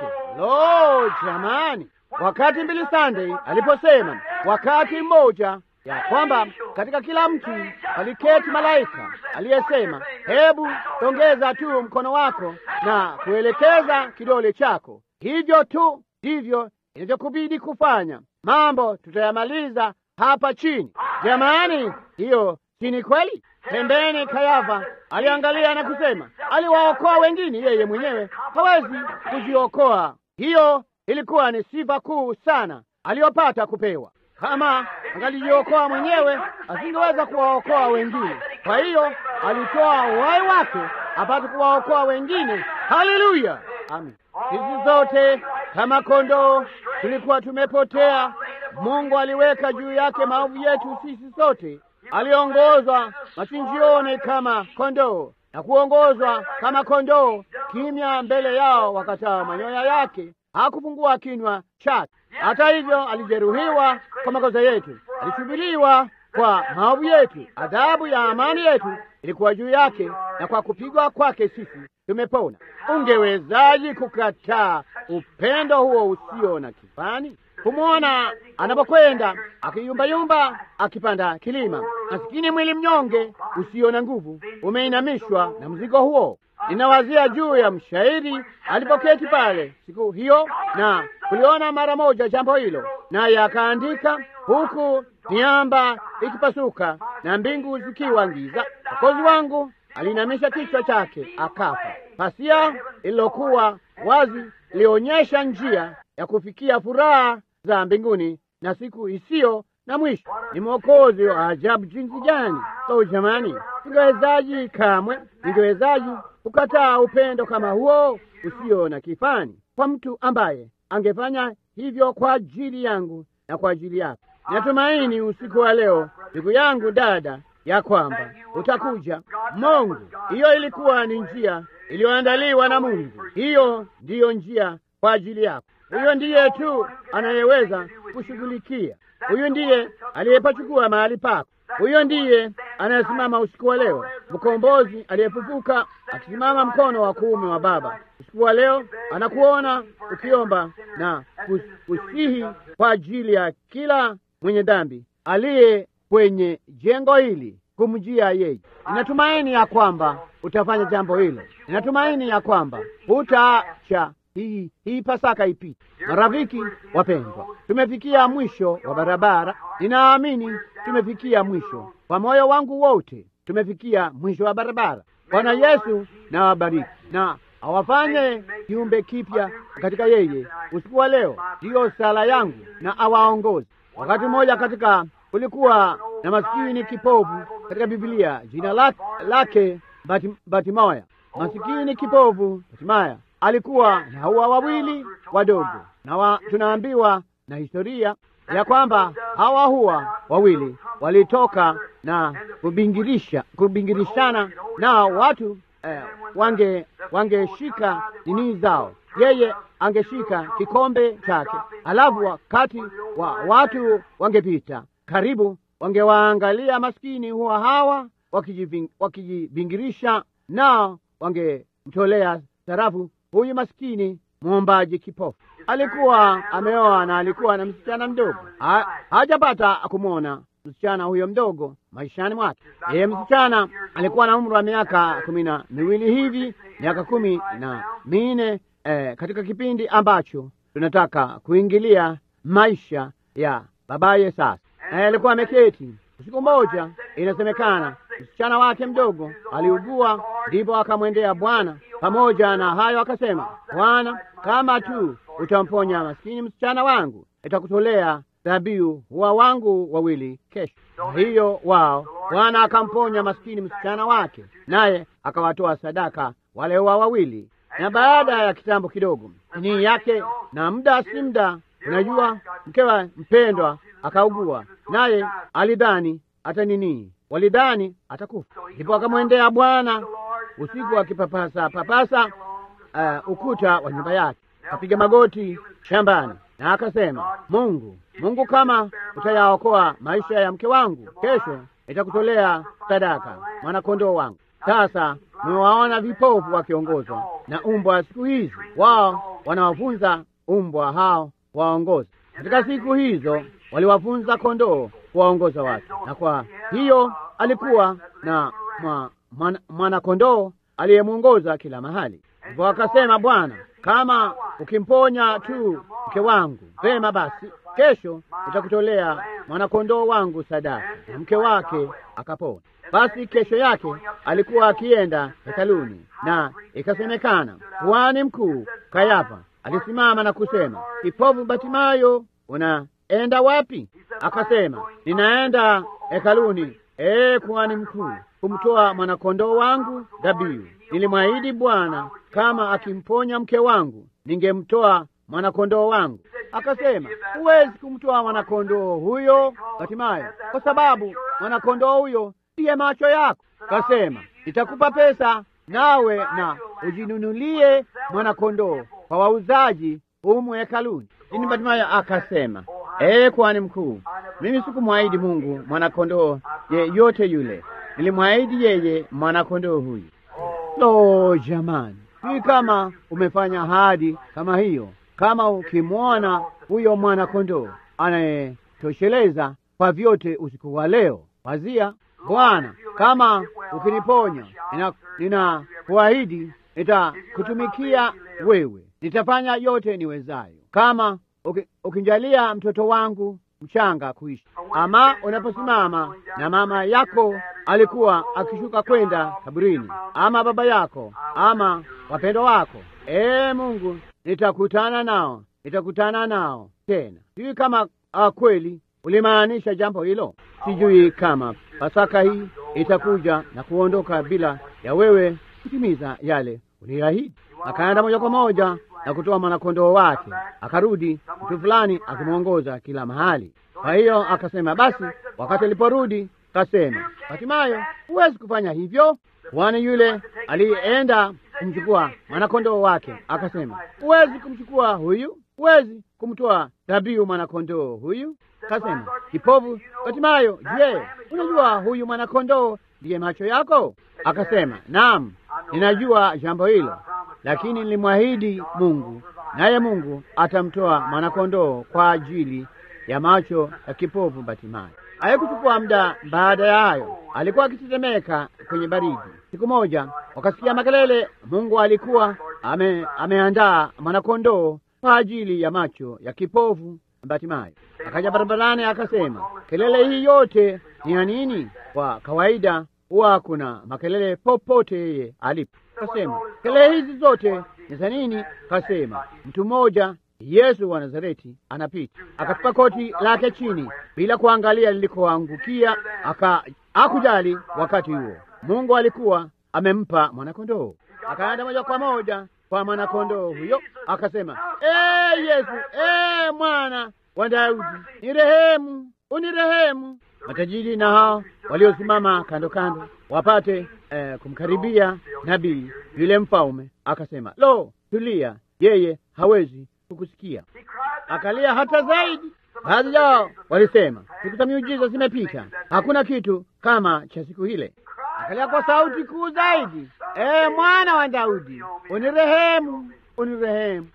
Lo, jamani! Wakati mbili Sunday aliposema wakati mmoja ya kwamba katika kila mtu aliketi malaika aliyesema, hebu tongeza tu mkono wako na kuelekeza kidole chako. Hivyo tu ndivyo inavyokubidi kufanya. Mambo tutayamaliza hapa chini. Jamani, hiyo si ni kweli? Pembeni Kayafa aliangalia na kusema, aliwaokoa wengine, yeye mwenyewe hawezi kujiokoa. Hiyo ilikuwa ni sifa kuu sana aliyopata kupewa. Kama angalijiokoa mwenyewe, asingeweza kuwaokoa wengine. Kwa hiyo alitoa uhai wake apate kuwaokoa wengine. Haleluya, amin. Sisi zote kama kondoo tulikuwa tumepotea. Mungu aliweka juu yake maovu yetu sisi sote. Aliongozwa machinjioni kama kondoo na kuongozwa kama kondoo, kimya mbele yao wakataa manyoya yake. Hakufungua kinywa chake. Hata hivyo, alijeruhiwa kwa makosa yetu, alishubiliwa kwa maovu yetu. Adhabu ya amani yetu ilikuwa juu yake, na kwa kupigwa kwake sisi tumepona. Ungewezaji kukataa upendo huo usio na kifani? Kumwona anapokwenda akiyumbayumba akipanda kilima, masikini mwili mnyonge usio na nguvu umeinamishwa na mzigo huo. Ninawazia juu ya mshairi alipoketi pale siku hiyo na kuliona mara moja jambo hilo, naye akaandika, huku miamba ikipasuka na mbingu zikiwa giza, Mwokozi wangu aliinamisha kichwa chake akafa. Pasia lililokuwa wazi lionyesha njia ya kufikia furaha za mbinguni na siku isiyo na mwisho. Ni mwokozi wa ajabu jinsi gani! So jamani, ningewezaji kamwe, ningewezaji kukataa upendo kama huo usio na kifani kwa mtu ambaye angefanya hivyo kwa ajili yangu na kwa ajili yako? Natumaini usiku wa leo, ndugu yangu, dada, ya kwamba utakuja. Mungu, hiyo ilikuwa ni njia iliyoandaliwa na Mungu. Hiyo ndiyo njia kwa ajili yako. Huyo ndiye tu anayeweza kushughulikia. Huyo ndiye aliyepachukua mahali pako. Huyo ndiye anayesimama usiku wa leo, mkombozi aliyefufuka akisimama mkono wa kuume wa Baba. Usiku wa leo anakuona ukiomba na kusihi kwa ajili ya kila mwenye dhambi aliye kwenye jengo hili kumjia yeye. Ninatumaini ya kwamba utafanya jambo hilo. Ninatumaini ya kwamba utaacha hii hii Pasaka ipite. Marafiki wapendwa, tumefikia mwisho wa barabara. Ninaamini tumefikia mwisho kwa moyo wangu wote, tumefikia mwisho wa barabara. Bwana Yesu na wabariki na awafanye kiumbe kipya katika yeye usiku wa leo. Ndiyo sala yangu, na awaongoze. Wakati mmoja katika kulikuwa na masikini kipofu katika Biblia, jina lake, lake Bati, Batimaya. Masikini kipofu Batimaya alikuwa na hawa wawili wadogo, na wa, tunaambiwa na historia ya kwamba hawa huwa wawili walitoka na kubingirisha kubingirishana nao watu eh, wange wangeshika nini zao, yeye angeshika kikombe chake, alafu wakati wa watu wangepita karibu, wangewaangalia maskini huwa hawa wakijibingirisha, nao wangemtolea sarafu huyu maskini mwombaji kipofu. Alikuwa ameoa na alikuwa na msichana mdogo, ha, hajapata kumwona msichana huyo mdogo maishani mwake. Yeye msichana alikuwa na umri wa miaka kumi na miwili hivi, miaka kumi na minne eh, katika kipindi ambacho tunataka kuingilia maisha ya babaye sasa. Naye alikuwa ameketi. Usiku mmoja, inasemekana msichana wake mdogo aliugua, ndipo akamwendea Bwana. Pamoja na hayo akasema, Bwana, kama tu utamponya maskini msichana wangu, itakutolea dhabihu wa wangu wawili kesho. Hiyo wao Bwana akamponya maskini msichana wake, naye akawatoa sadaka wale wa wawili. Na baada ya kitambo kidogo ni yake, na muda si muda, unajua mkewa mpendwa akaugua, naye alidhani hata nini, walidhani atakufa. Ndipo akamwendea Bwana usiku akipapasa papasa uh, ukuta wa nyumba yake, akapiga magoti shambani na akasema, Mungu, Mungu, kama utayaokoa maisha ya mke wangu, kesho itakutolea sadaka mwanakondoo wangu. Sasa mmewaona vipofu wakiongozwa na umbwa siku hizi, wao wanawafunza umbwa hao waongoza. Katika siku hizo waliwafunza kondoo kuwaongoza watu, na kwa hiyo alikuwa na mwanakondoo mwana aliyemwongoza kila mahali. Hivyo akasema, Bwana, kama ukimponya tu mke wangu, vema basi, kesho nitakutolea mwanakondoo wangu sadaka. Na mke wake akapona. Basi kesho yake alikuwa akienda hekaluni, na ikasemekana kuhani mkuu Kayafa alisimama na kusema, kipofu Batimayo, unaenda wapi? Akasema, ninaenda hekaluni, ee kuhani mkuu, kumtoa mwanakondoo wangu dhabihu. Nilimwahidi Bwana kama akimponya mke wangu ningemtoa mwanakondoo wangu. Akasema, huwezi kumtoa mwanakondoo huyo Batimayo, kwa sababu mwanakondoo huyo ndiye macho yako. Akasema, nitakupa pesa nawe na ujinunulie mwanakondoo kwa wauzaji humu hekaluni. Lakini Batimayo akasema, ee kuhani mkuu, mimi sikumwahidi Mungu mwanakondoo yeyote yule, nilimwahidi yeye mwanakondoo huyu. Lo, jamani, hii kama umefanya ahadi kama hiyo, kama ukimwona huyo mwana kondoo anayetosheleza kwa vyote usiku wa leo, wazia Bwana, kama ukiniponya, ninakuahidi nitakutumikia wewe, nitafanya yote niwezayo. Kama ukinjalia mtoto wangu mchanga kuishi, ama unaposimama na mama yako alikuwa akishuka kwenda kaburini, ama baba yako ama wapendwa wako, ee Mungu, nitakutana nao, nitakutana nao tena. Sijui kama uh, kweli ulimaanisha jambo hilo. Sijui kama Pasaka hii itakuja na kuondoka bila ya wewe kutimiza yale uliahidi. Akaenda moja kwa moja na kutoa mwanakondoo wake, akarudi, mtu fulani akimwongoza kila mahali. Kwa hiyo akasema, basi wakati aliporudi kasema, Hatimayo, huwezi kufanya hivyo. Kwani yule aliyeenda kumchukua mwanakondoo wake akasema, huwezi kumchukua huyu, huwezi kumtoa dhabihu mwanakondoo huyu. Kasema, kipofu Hatimayo, je, unajua huyu mwanakondoo ndiye macho yako? Akasema, naam, ninajua jambo hilo, lakini nilimwahidi Mungu, naye Mungu atamtoa mwanakondoo kwa ajili ya macho ya kipofu Batimayo. Haikuchukua muda baada ya hayo, alikuwa akitetemeka kwenye baridi. Siku moja wakasikia makelele. Mungu alikuwa ame, ameandaa mwanakondoo kwa ajili ya macho ya kipofu Batimayo. Akaja barabarani akasema, kelele hii yote ni ya nini? Kwa kawaida huwa kuna makelele popote yeye alipo. Kasema kelele hizi zote ni za nini? Kasema mtu mmoja Yesu wa Nazareti anapita, akatupa koti lake chini bila kuangalia lilikoangukia, aka hakujali. Wakati huo Mungu alikuwa amempa mwanakondoo, akaenda moja kwa moja kwa mwanakondoo huyo, akasema ee Yesu, ee mwana wa Daudi, nirehemu, unirehemu. Matajiri na hao waliosimama kando kando wapate eh, kumkaribia nabii yule mfalme, akasema lo, tulia, yeye hawezi kukusikia. Akalia hata zaidi. Baadhi yao walisema siku za miujiza zimepita, hakuna kitu kama cha siku ile. Akalia kwa sauti kuu zaidi, ee mwana wa Daudi, unirehemu, unirehemu.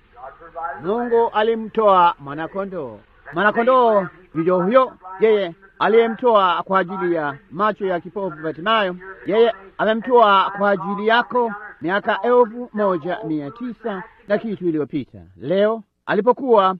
Mungu alimtoa mwanakondoo. Mwanakondoo ndiyo huyo yeye aliyemtoa kwa ajili ya macho ya kipofu Batimayo. Yeye amemtoa kwa ajili yako miaka elfu moja mia tisa na kitu iliyopita. Leo alipokuwa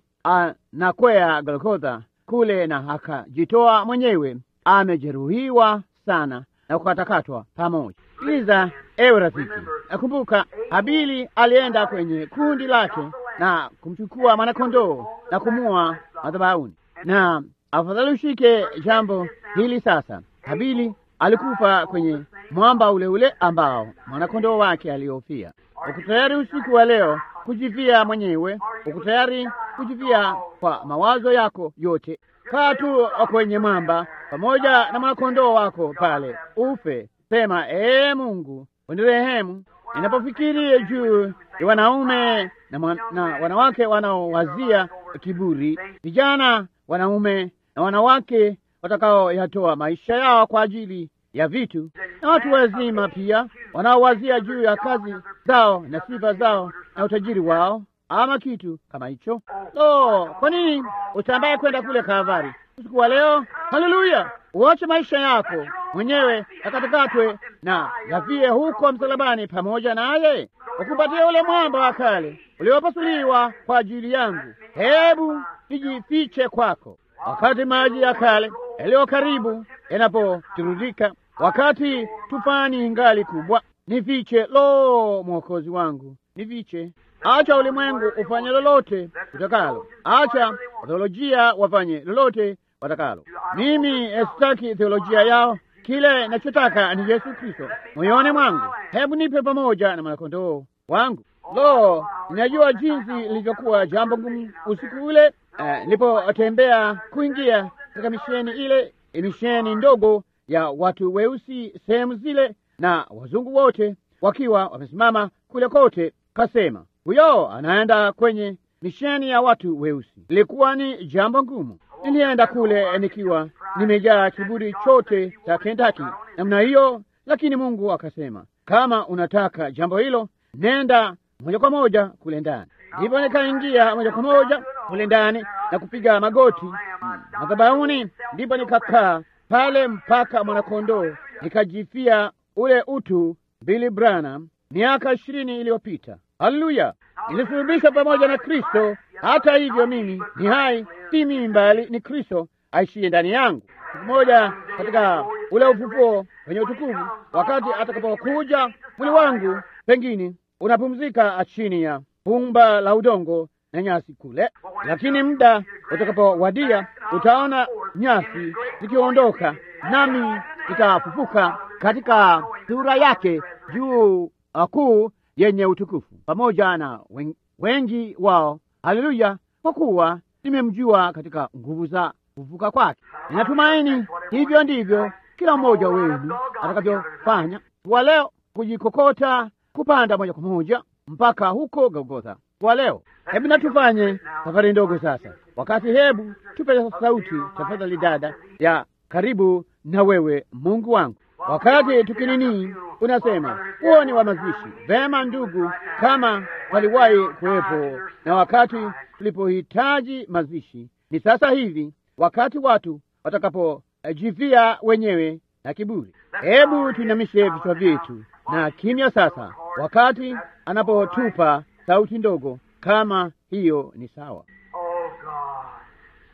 anakwea Golgotha kule na akajitoa mwenyewe, amejeruhiwa sana na kukatakatwa pamoja. Sikiliza ewe rafiki, nakumbuka Habili alienda kwenye kundi lake na kumchukua mwanakondoo na kumua madhabahuni, na afadhali ushike jambo hili sasa. Habili alikufa kwenye mwamba ule ule ambao mwanakondoo wake aliofia. Uko tayari usiku wa leo kujivia mwenyewe? Uko tayari kujivia kwa mawazo yako yote? Kaa tu kwenye mwamba pamoja na mwanakondoo wako pale, ufe. Sema, ee Mungu unirehemu. Ninapofikiri juu ya wanaume na, mwan, na wanawake wanaowazia kiburi, vijana wanaume na wanawake watakaoyatoa maisha yao kwa ajili ya vitu, na watu wazima pia wanaowazia juu ya kazi zao na sifa zao na utajiri wao, ama kitu kama hicho. Lo, kwa nini utambaye kwenda kule Kalvari usiku wa leo? Haleluya! Uache maisha yako mwenyewe yakatakatwe na yavie huko msalabani pamoja naye, ukupatia ule mwamba wa kale uliopasuliwa kwa ajili yangu. Hebu nijifiche kwako wakati maji ya kale yaliyo karibu yanapotirudika, wakati tufani ingali kubwa. Nifiche, lo, mwokozi wangu, nifiche. Acha ulimwengu ufanye lolote utakalo, acha theolojia wafanye lolote watakalo. Mimi sitaki theolojia yao. Kile nachotaka ni Yesu Kristo moyoni mwangu. Hebu nipe pamoja na mwanakondoo wangu. Lo, ninajua jinsi lilivyokuwa jambo ngumu usiku ule nilipotembea uh, kuingia katika misheni ile, misheni ndogo ya watu weusi sehemu zile, na wazungu wote wakiwa wamesimama kule kote. Kasema huyo anaenda kwenye misheni ya watu weusi. Ilikuwa ni jambo ngumu. Nilienda kule nikiwa nimejaa kiburi chote cha Kentucky namna hiyo, lakini Mungu akasema, kama unataka jambo hilo, nenda moja kwa moja kule ndani. Ndipo nikaingia moja kwa moja kule ndani na kupiga magoti madhabahuni, ndipo nikakaa pale mpaka mwanakondoo nikajifia ule utu Billy Branham miaka ishirini iliyopita. Haleluya! Nilisulubishwa pamoja na Kristo. Hata hivyo mimi ni hai, si mimi mbali ni Kristo aishiye ndani yangu. Siku moja katika ule ufufuo wenye utukufu, wakati atakapokuja, mwili wangu pengine unapumzika chini ya pumba la udongo na nyasi kule, lakini muda utakapowadia, utaona nyasi zikiondoka, nami nitafufuka katika sura yake juu kuu yenye utukufu pamoja na wengi wao. Haleluya! Kwa kuwa nimemjua katika nguvu za kufufuka kwake. Ninatumaini hivyo ndivyo kila mmoja wenu atakavyofanya kwa leo, kujikokota kupanda moja kwa moja mpaka huko Golgotha kwa leo. Hebu natufanye safari ndogo sasa, wakati hebu tupe sauti tafadhali, dada ya karibu na wewe, Mungu wangu wakati tukinini, unasema huo ni wa mazishi. Vema ndugu, kama waliwahi kuwepo na wakati tulipohitaji mazishi, ni sasa hivi, wakati watu watakapojivia wenyewe na kiburi. Hebu tuinamishe vichwa vyetu na kimya sasa, wakati anapotupa sauti ndogo kama hiyo, ni sawa.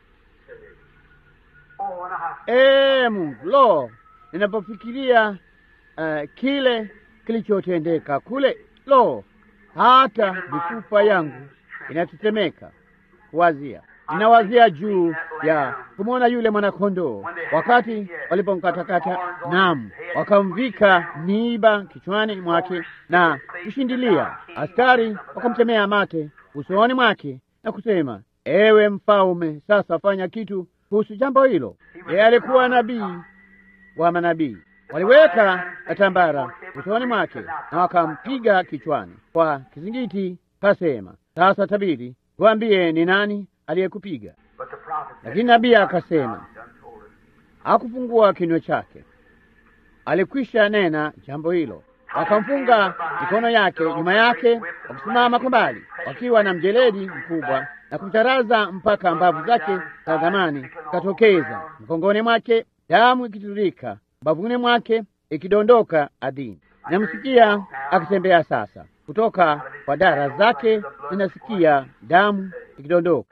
Ee Mungu, lo ninapofikiria uh, kile kilichotendeka kule. Lo, hata mifupa yangu inatetemeka kuwazia. Ninawazia juu ya kumwona yule mwanakondoo wakati walipomkatakata, naam, wakamvika miiba kichwani mwake na kushindilia. Askari wakamtemea mate usoni mwake na kusema, ewe mfalme, sasa fanya kitu kuhusu jambo hilo. Yeye alikuwa nabii wa manabii. Waliweka tambara usoni mwake na wakampiga kichwani kwa kizingiti, kasema, sasa tabiri, tuambie ni nani aliyekupiga. Lakini nabii akasema, hakufungua kinywa chake, alikwisha nena jambo hilo. Wakamfunga mikono yake nyuma yake, wakisimama kwa mbali, wakiwa na mjeledi mkubwa na kumtaraza mpaka mbavu zake za zamani katokeza mgongoni mwake, damu ikitiririka mbavuni mwake ikidondoka ardhini. Namsikia akitembea sasa kutoka kwa dara zake, ninasikia damu ikidondoka.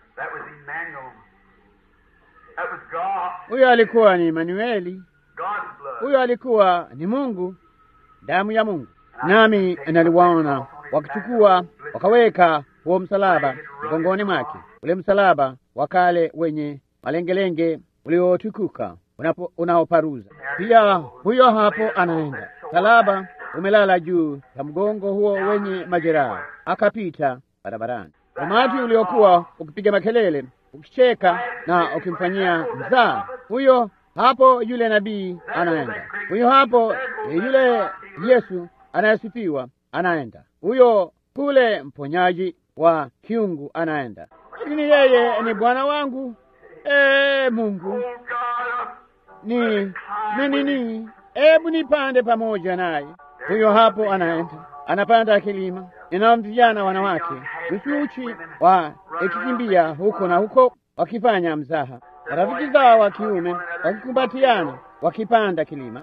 Huyo alikuwa ni Emanueli, huyo alikuwa ni Mungu, damu ya Mungu. Nami naliwaona wakichukua wakaweka huo msalaba mgongoni mwake, ule msalaba wa kale wenye malengelenge uliotukuka unaoparuza. Pia huyo hapo anaenda, msalaba umelala juu ya mgongo huo wenye majeraha, akapita barabarani. Umati uliokuwa ukipiga makelele, ukicheka na ukimfanyia mzaa. Huyo hapo yule nabii anaenda, huyo hapo yule Yesu anayesifiwa anaenda, huyo kule mponyaji wa kiungu anaenda, lakini yeye ni Bwana wangu. Ee Mungu ni menini, hebu nipande pamoja naye. Huyo hapo anaenda, anapanda kilima, ninao vijana wanawake uchuchi wa ikikimbia huko na huko, wakifanya mzaha, rafiki zao wa kiume wakikumbatiana, wakipanda kilima.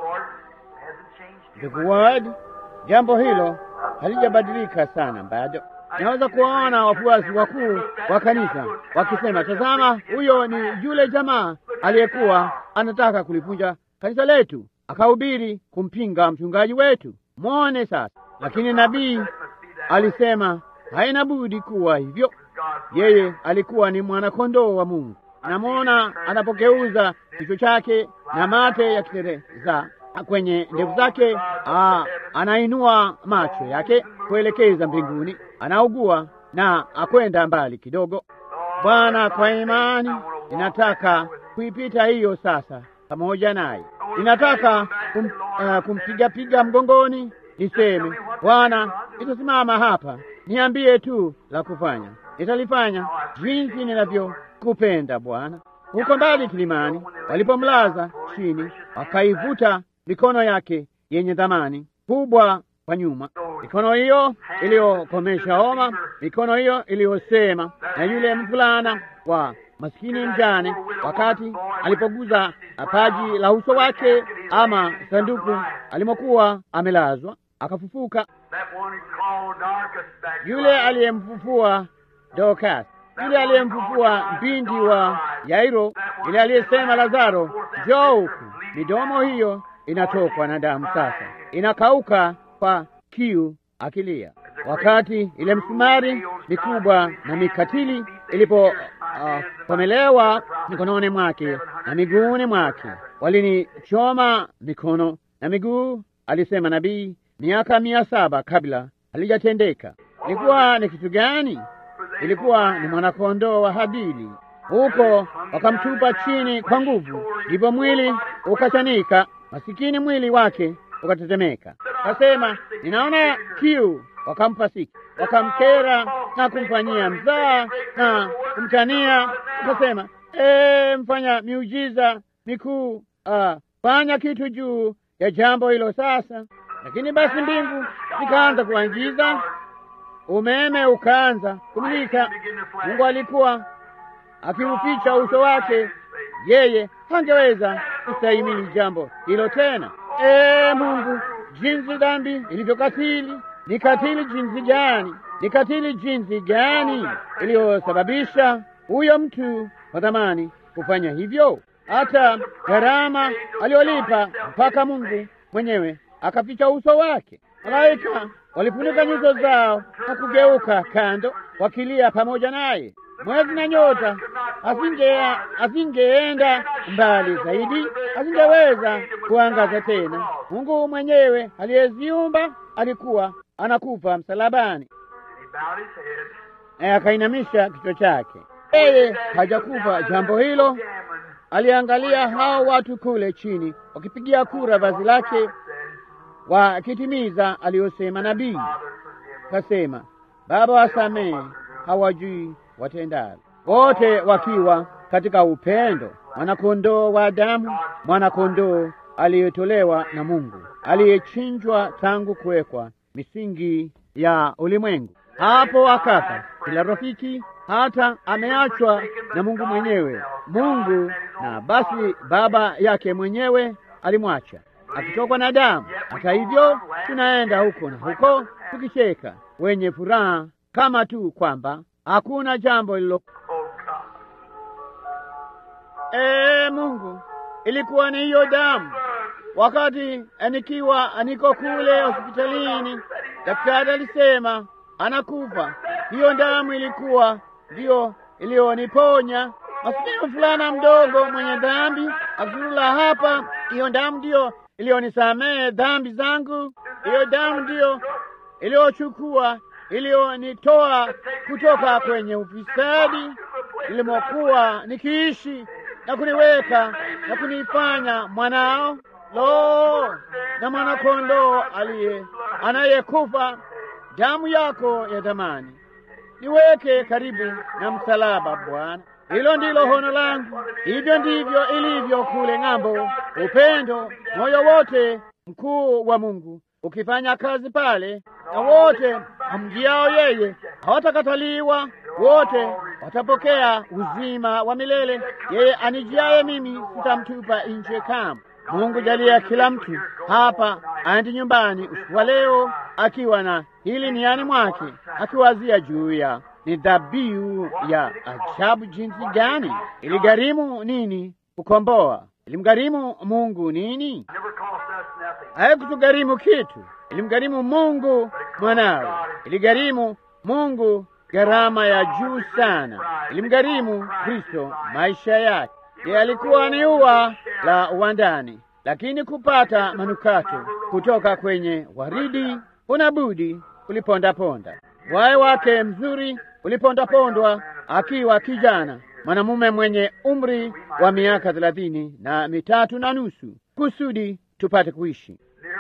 Ndugu Ward, jambo hilo halijabadilika sana bado. Naweza kuwaona wafuasi wakuu wa kanisa wakisema, tazama, huyo ni yule jamaa aliyekuwa anataka kulivunja kanisa letu, akahubiri kumpinga mchungaji wetu. Mwone sasa. Lakini nabii alisema haina budi kuwa hivyo. Yeye alikuwa ni mwanakondoo wa Mungu. Namwona anapogeuza kichwa chake na mate yakitereza kwenye ndevu zake. Aa, anainua macho yake kuelekeza mbinguni, anaugua na akwenda mbali kidogo. Bwana, kwa imani ninataka kuipita hiyo sasa pamoja naye. Ninataka kum, uh, kumpigapiga mgongoni, niseme Bwana, nitasimama hapa, niambie tu la kufanya, nitalifanya jinsi ninavyokupenda Bwana. Huko mbali kilimani, walipomlaza chini, wakaivuta mikono yake yenye thamani kubwa kwa nyuma, mikono hiyo iliyokomesha homa, mikono hiyo iliyosema na yule mvulana wa maskini mjane, wakati alipoguza paji la uso wake ama sanduku alimokuwa amelazwa, akafufuka. Yule aliyemfufua Dorcas, yule aliyemfufua mpindi wa Yairo, yule aliyesema Lazaro, njoo huku. Midomo hiyo inatokwa na damu sasa, inakauka kwa kiu, akilia. Wakati ile msumari mikubwa na mikatili ilipopomelewa uh, mikononi mwake na miguuni mwake, walinichoma mikono na miguu, alisema nabii, miaka mia saba kabla halijatendeka. Ilikuwa ni kitu gani? Ilikuwa ni mwanakondoo wa Habili. Huko wakamtupa chini kwa nguvu, ndipo mwili ukachanika, masikini mwili wake ukatetemeka. Kasema, ninaona kiu. Wakampa siki, wakamkera na kumfanyia mzaa na kumtania. Akasema, ee, mfanya miujiza mikuu, ah, fanya kitu juu ya jambo hilo sasa. Lakini basi mbingu zikaanza kuangiza, umeme ukaanza kumulika. Mungu alikuwa akiuficha uso wake, yeye hangeweza kustahimili jambo hilo tena. Ee Mungu, jinsi dhambi ilivyokatili! Ni katili jinsi gani! Ni katili jinsi gani iliyosababisha huyo mtu wa thamani kufanya hivyo! Hata gharama aliyolipa mpaka Mungu mwenyewe akaficha uso wake. Malaika walifunika nyuso zao na kugeuka kando, wakilia pamoja naye. Mwezi na nyota asinge asingeenda mbali zaidi, asingeweza kuangaza tena. Mungu mwenyewe aliyeziumba alikuwa anakufa msalabani, naye akainamisha kichwa chake. Yeye hajakufa jambo hilo. Aliangalia hao watu kule chini wakipigia kura vazi lake, wakitimiza aliyosema nabii. Kasema, Baba, wasamehe, hawajui watendalo. Wote wakiwa katika upendo, mwanakondoo wa damu, mwanakondoo aliyetolewa na Mungu, aliyechinjwa tangu kuwekwa misingi ya ulimwengu. Hapo akafa kila rafiki, hata ameachwa na Mungu mwenyewe. Mungu na basi baba yake mwenyewe alimwacha akitokwa na damu. Hata hivyo, tunaenda huko na huko tukicheka, wenye furaha kama tu kwamba hakuna jambo lilo. Ee Mungu, ilikuwa ni hiyo damu. Wakati nikiwa niko kule hospitalini, daktari alisema anakufa. Hiyo damu ilikuwa ndiyo iliyoniponya. Masikini mvulana mdogo mwenye dhambi akizurula hapa, hiyo damu ndiyo iliyonisamehe dhambi zangu. Hiyo damu ndiyo iliyochukua, iliyonitoa kutoka kwenye ufisadi ilimokuwa nikiishi na kuniweka na kunifanya mwanao. Lo, na mwanakondoo aliye anayekufa, damu yako ya thamani niweke karibu na msalaba, Bwana. Hilo ndilo hono langu. Hivyo ndivyo ilivyo kule ng'ambo, upendo, moyo wote mkuu wa Mungu ukifanya kazi pale, na wote amjiao yeye hawatakataliwa, wote watapokea uzima wa milele. Yeye anijiaye mimi sitamtupa nje kamwe. Mungu jalia kila mtu hapa aende nyumbani usiku wa leo akiwa na hili niani mwake, akiwazia juu ya ni dhabihu ya ajabu jinsi gani. Iligharimu nini kukomboa? Ilimgharimu Mungu nini? Haikutugharimu kitu, ilimgharimu Mungu mwanawe. Iligharimu Mungu gharama ya juu sana, ilimgharimu Kristo maisha yake. Yeye alikuwa ni ua la uwandani, lakini kupata manukato kutoka kwenye waridi unabudi ulipondaponda. Waye wake mzuri ulipondapondwa akiwa kijana mwanamume mwenye umri wa miaka thelathini na mitatu na nusu, kusudi tupate kuishi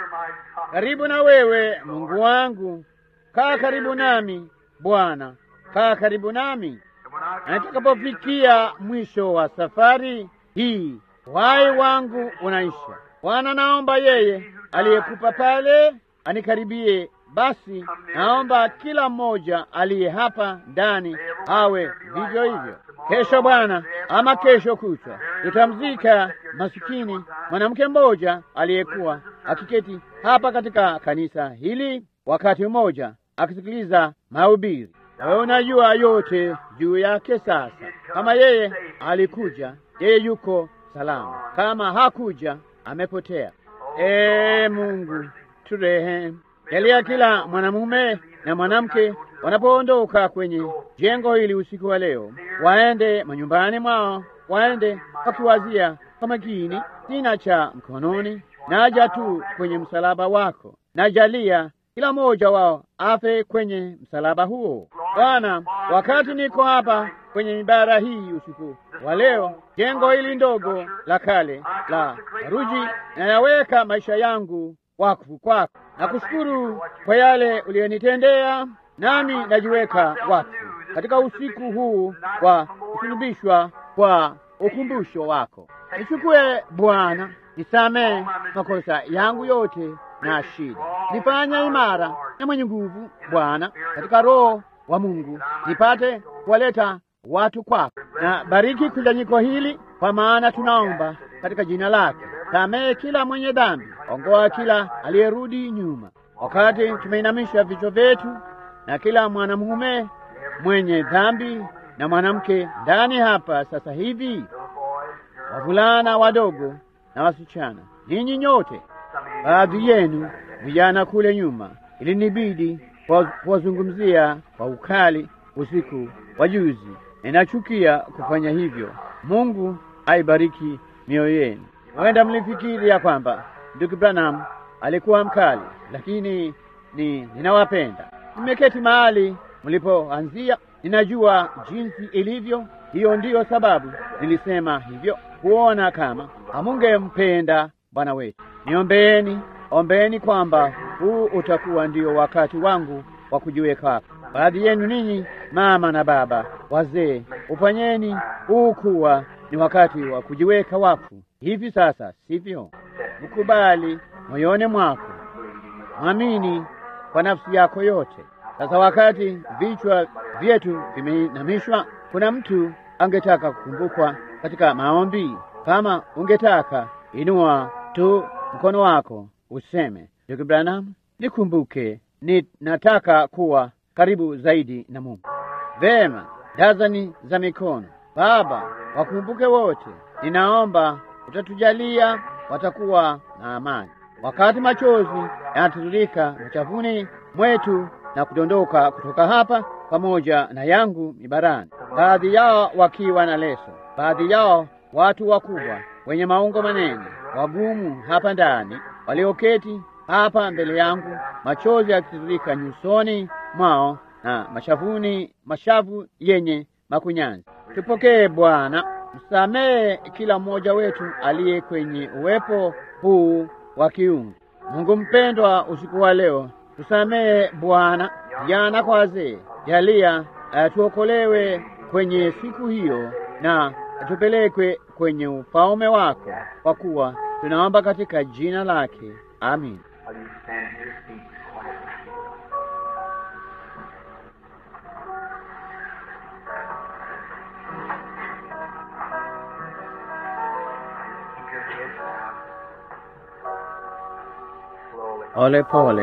karibu na wewe. Mungu wangu, kaa karibu nami Bwana, kaa karibu nami na nitakapofikia mwisho wa safari hii, wai wangu unaisha. Bwana, naomba yeye aliyekupa pale anikaribie. Basi naomba kila mmoja aliye hapa ndani awe vivyo hivyo. Kesho Bwana, ama kesho kutwa, tutamzika masikini mwanamke mmoja aliyekuwa akiketi hapa katika kanisa hili wakati mmoja akisikiliza mahubiri. Wewe unajua yote juu yake. Sasa kama yeye alikuja, yeye yuko salama; kama hakuja, amepotea. Ee Mungu, turehemu. Jalia kila mwanamume na mwanamke wanapoondoka kwenye jengo hili usiku wa leo, waende manyumbani mwao, waende wakiwazia kwa makini sina cha mkononi, naja tu kwenye msalaba wako. Najalia kila mmoja wao afe kwenye msalaba huo. Bwana, wakati niko hapa kwenye ibara hii usiku wa leo, jengo hili ndogo la kale la saruji, nayaweka maisha yangu wakfu kwako. Nakushukuru kwa yale uliyonitendea, nami najiweka wakfu katika usiku huu wa kusulubishwa kwa ukumbusho wako. Nichukue Bwana, nisamehe makosa yangu yote na shida, nifanya imara na mwenye nguvu Bwana, katika Roho wa Mungu nipate kuwaleta watu kwako, na bariki kusanyiko hili, kwa maana tunaomba katika jina lake. Samehe kila mwenye dhambi, ongoa kila aliyerudi nyuma, wakati tumeinamisha vichwa vyetu, na kila mwanamume mwenye dhambi na mwanamke ndani hapa sasa hivi, wavulana wadogo na wasichana, ninyi nyote baadhi yenu vijana kule nyuma, ilinibidi kuwazungumzia kwa ukali usiku wa juzi. Ninachukia kufanya hivyo. Mungu aibariki mioyo yenu. Huenda mlifikiri ya kwamba ndugu Branham alikuwa mkali, lakini ni ninawapenda. Nimeketi mahali mlipoanzia, ninajua jinsi ilivyo. Hiyo ndiyo sababu nilisema hivyo, kuona kama hamungempenda Bwana wetu. Niombeeni, ombeeni kwamba huu utakuwa ndio wakati wangu wa kujiweka hapa. Baadhi yenu ninyi mama na baba wazee, ufanyeni huu kuwa ni wakati wa kujiweka wakfu hivi sasa, sivyo? Mkubali moyoni mwako, mwamini kwa nafsi yako yote. Sasa wakati vichwa vyetu vimeinamishwa, kuna mtu angetaka kukumbukwa katika maombi. Kama ungetaka, inua tu mkono wako useme, ndugu Branham, nikumbuke, ni nataka kuwa karibu zaidi na Mungu. Vema, dazani za mikono. Baba, wakumbuke wote, ninaomba utatujalia watakuwa na amani. Wakati machozi yanatiririka machafuni mwetu na kudondoka kutoka hapa pamoja na yangu mibarani, baadhi yao wakiwa na leso, baadhi yao watu wakubwa wenye maungo manene, wagumu hapa ndani, walioketi hapa mbele yangu, machozi yakitiririka nyusoni mwao na mashavuni, mashavu yenye makunyanzi. Tupokee Bwana, msamehe kila mmoja wetu aliye kwenye uwepo huu wa kiungu. Mungu mpendwa, usiku wa leo tusamehe Bwana, vijana kwa wazee, jalia uh, tuokolewe kwenye siku hiyo na tupelekwe kwenye ufalme wako, kwa kuwa tunaomba katika jina lake, amin. Pole pole.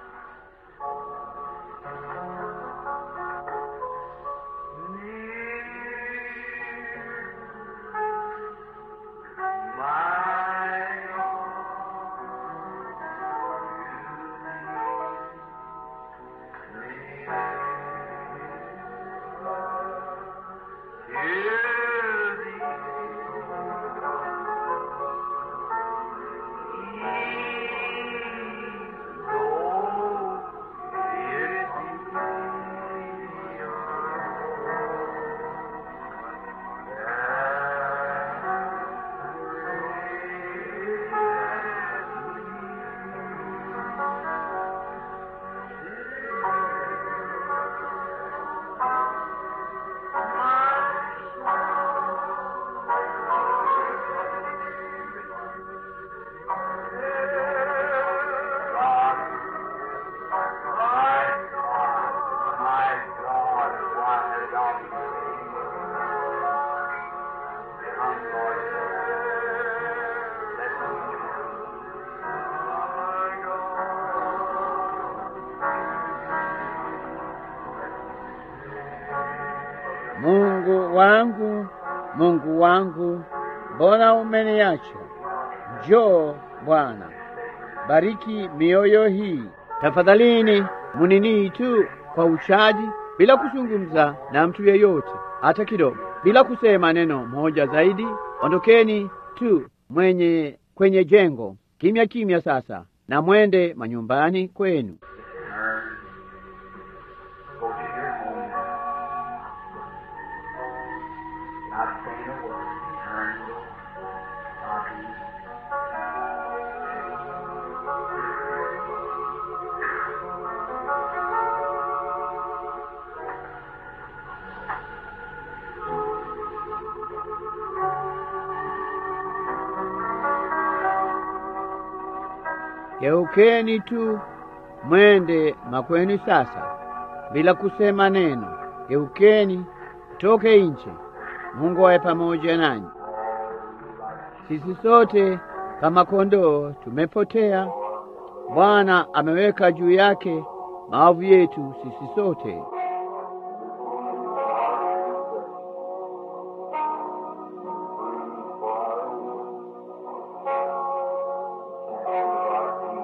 Mungu wangu, Mungu wangu, mbona umeniacha? Njoo Bwana, bariki mioyo hii. Tafadhalini muninii tu kwa uchaji, bila kuzungumza na mtu yeyote hata kidogo, bila kusema neno moja zaidi. Ondokeni tu mwenye kwenye jengo kimya kimya sasa, na mwende manyumbani kwenu. Go to your home. Not saying a word. Turn. Not Geukeni tu mwende makweni sasa, bila kusema neno. Geukeni toke nje. Mungu awe pamoja nanyi. Sisi sote kama kondoo tumepotea. Bwana ameweka juu yake maovu yetu sisi sote. Thank you.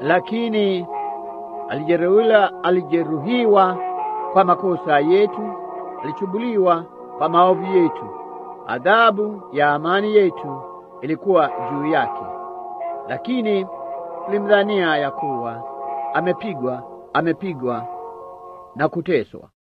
lakini alijeruhiwa, alijeruhiwa kwa makosa yetu, alichubuliwa kwa maovu yetu. Adhabu ya amani yetu ilikuwa juu yake, lakini tulimdhania ya kuwa amepigwa, amepigwa na kuteswa.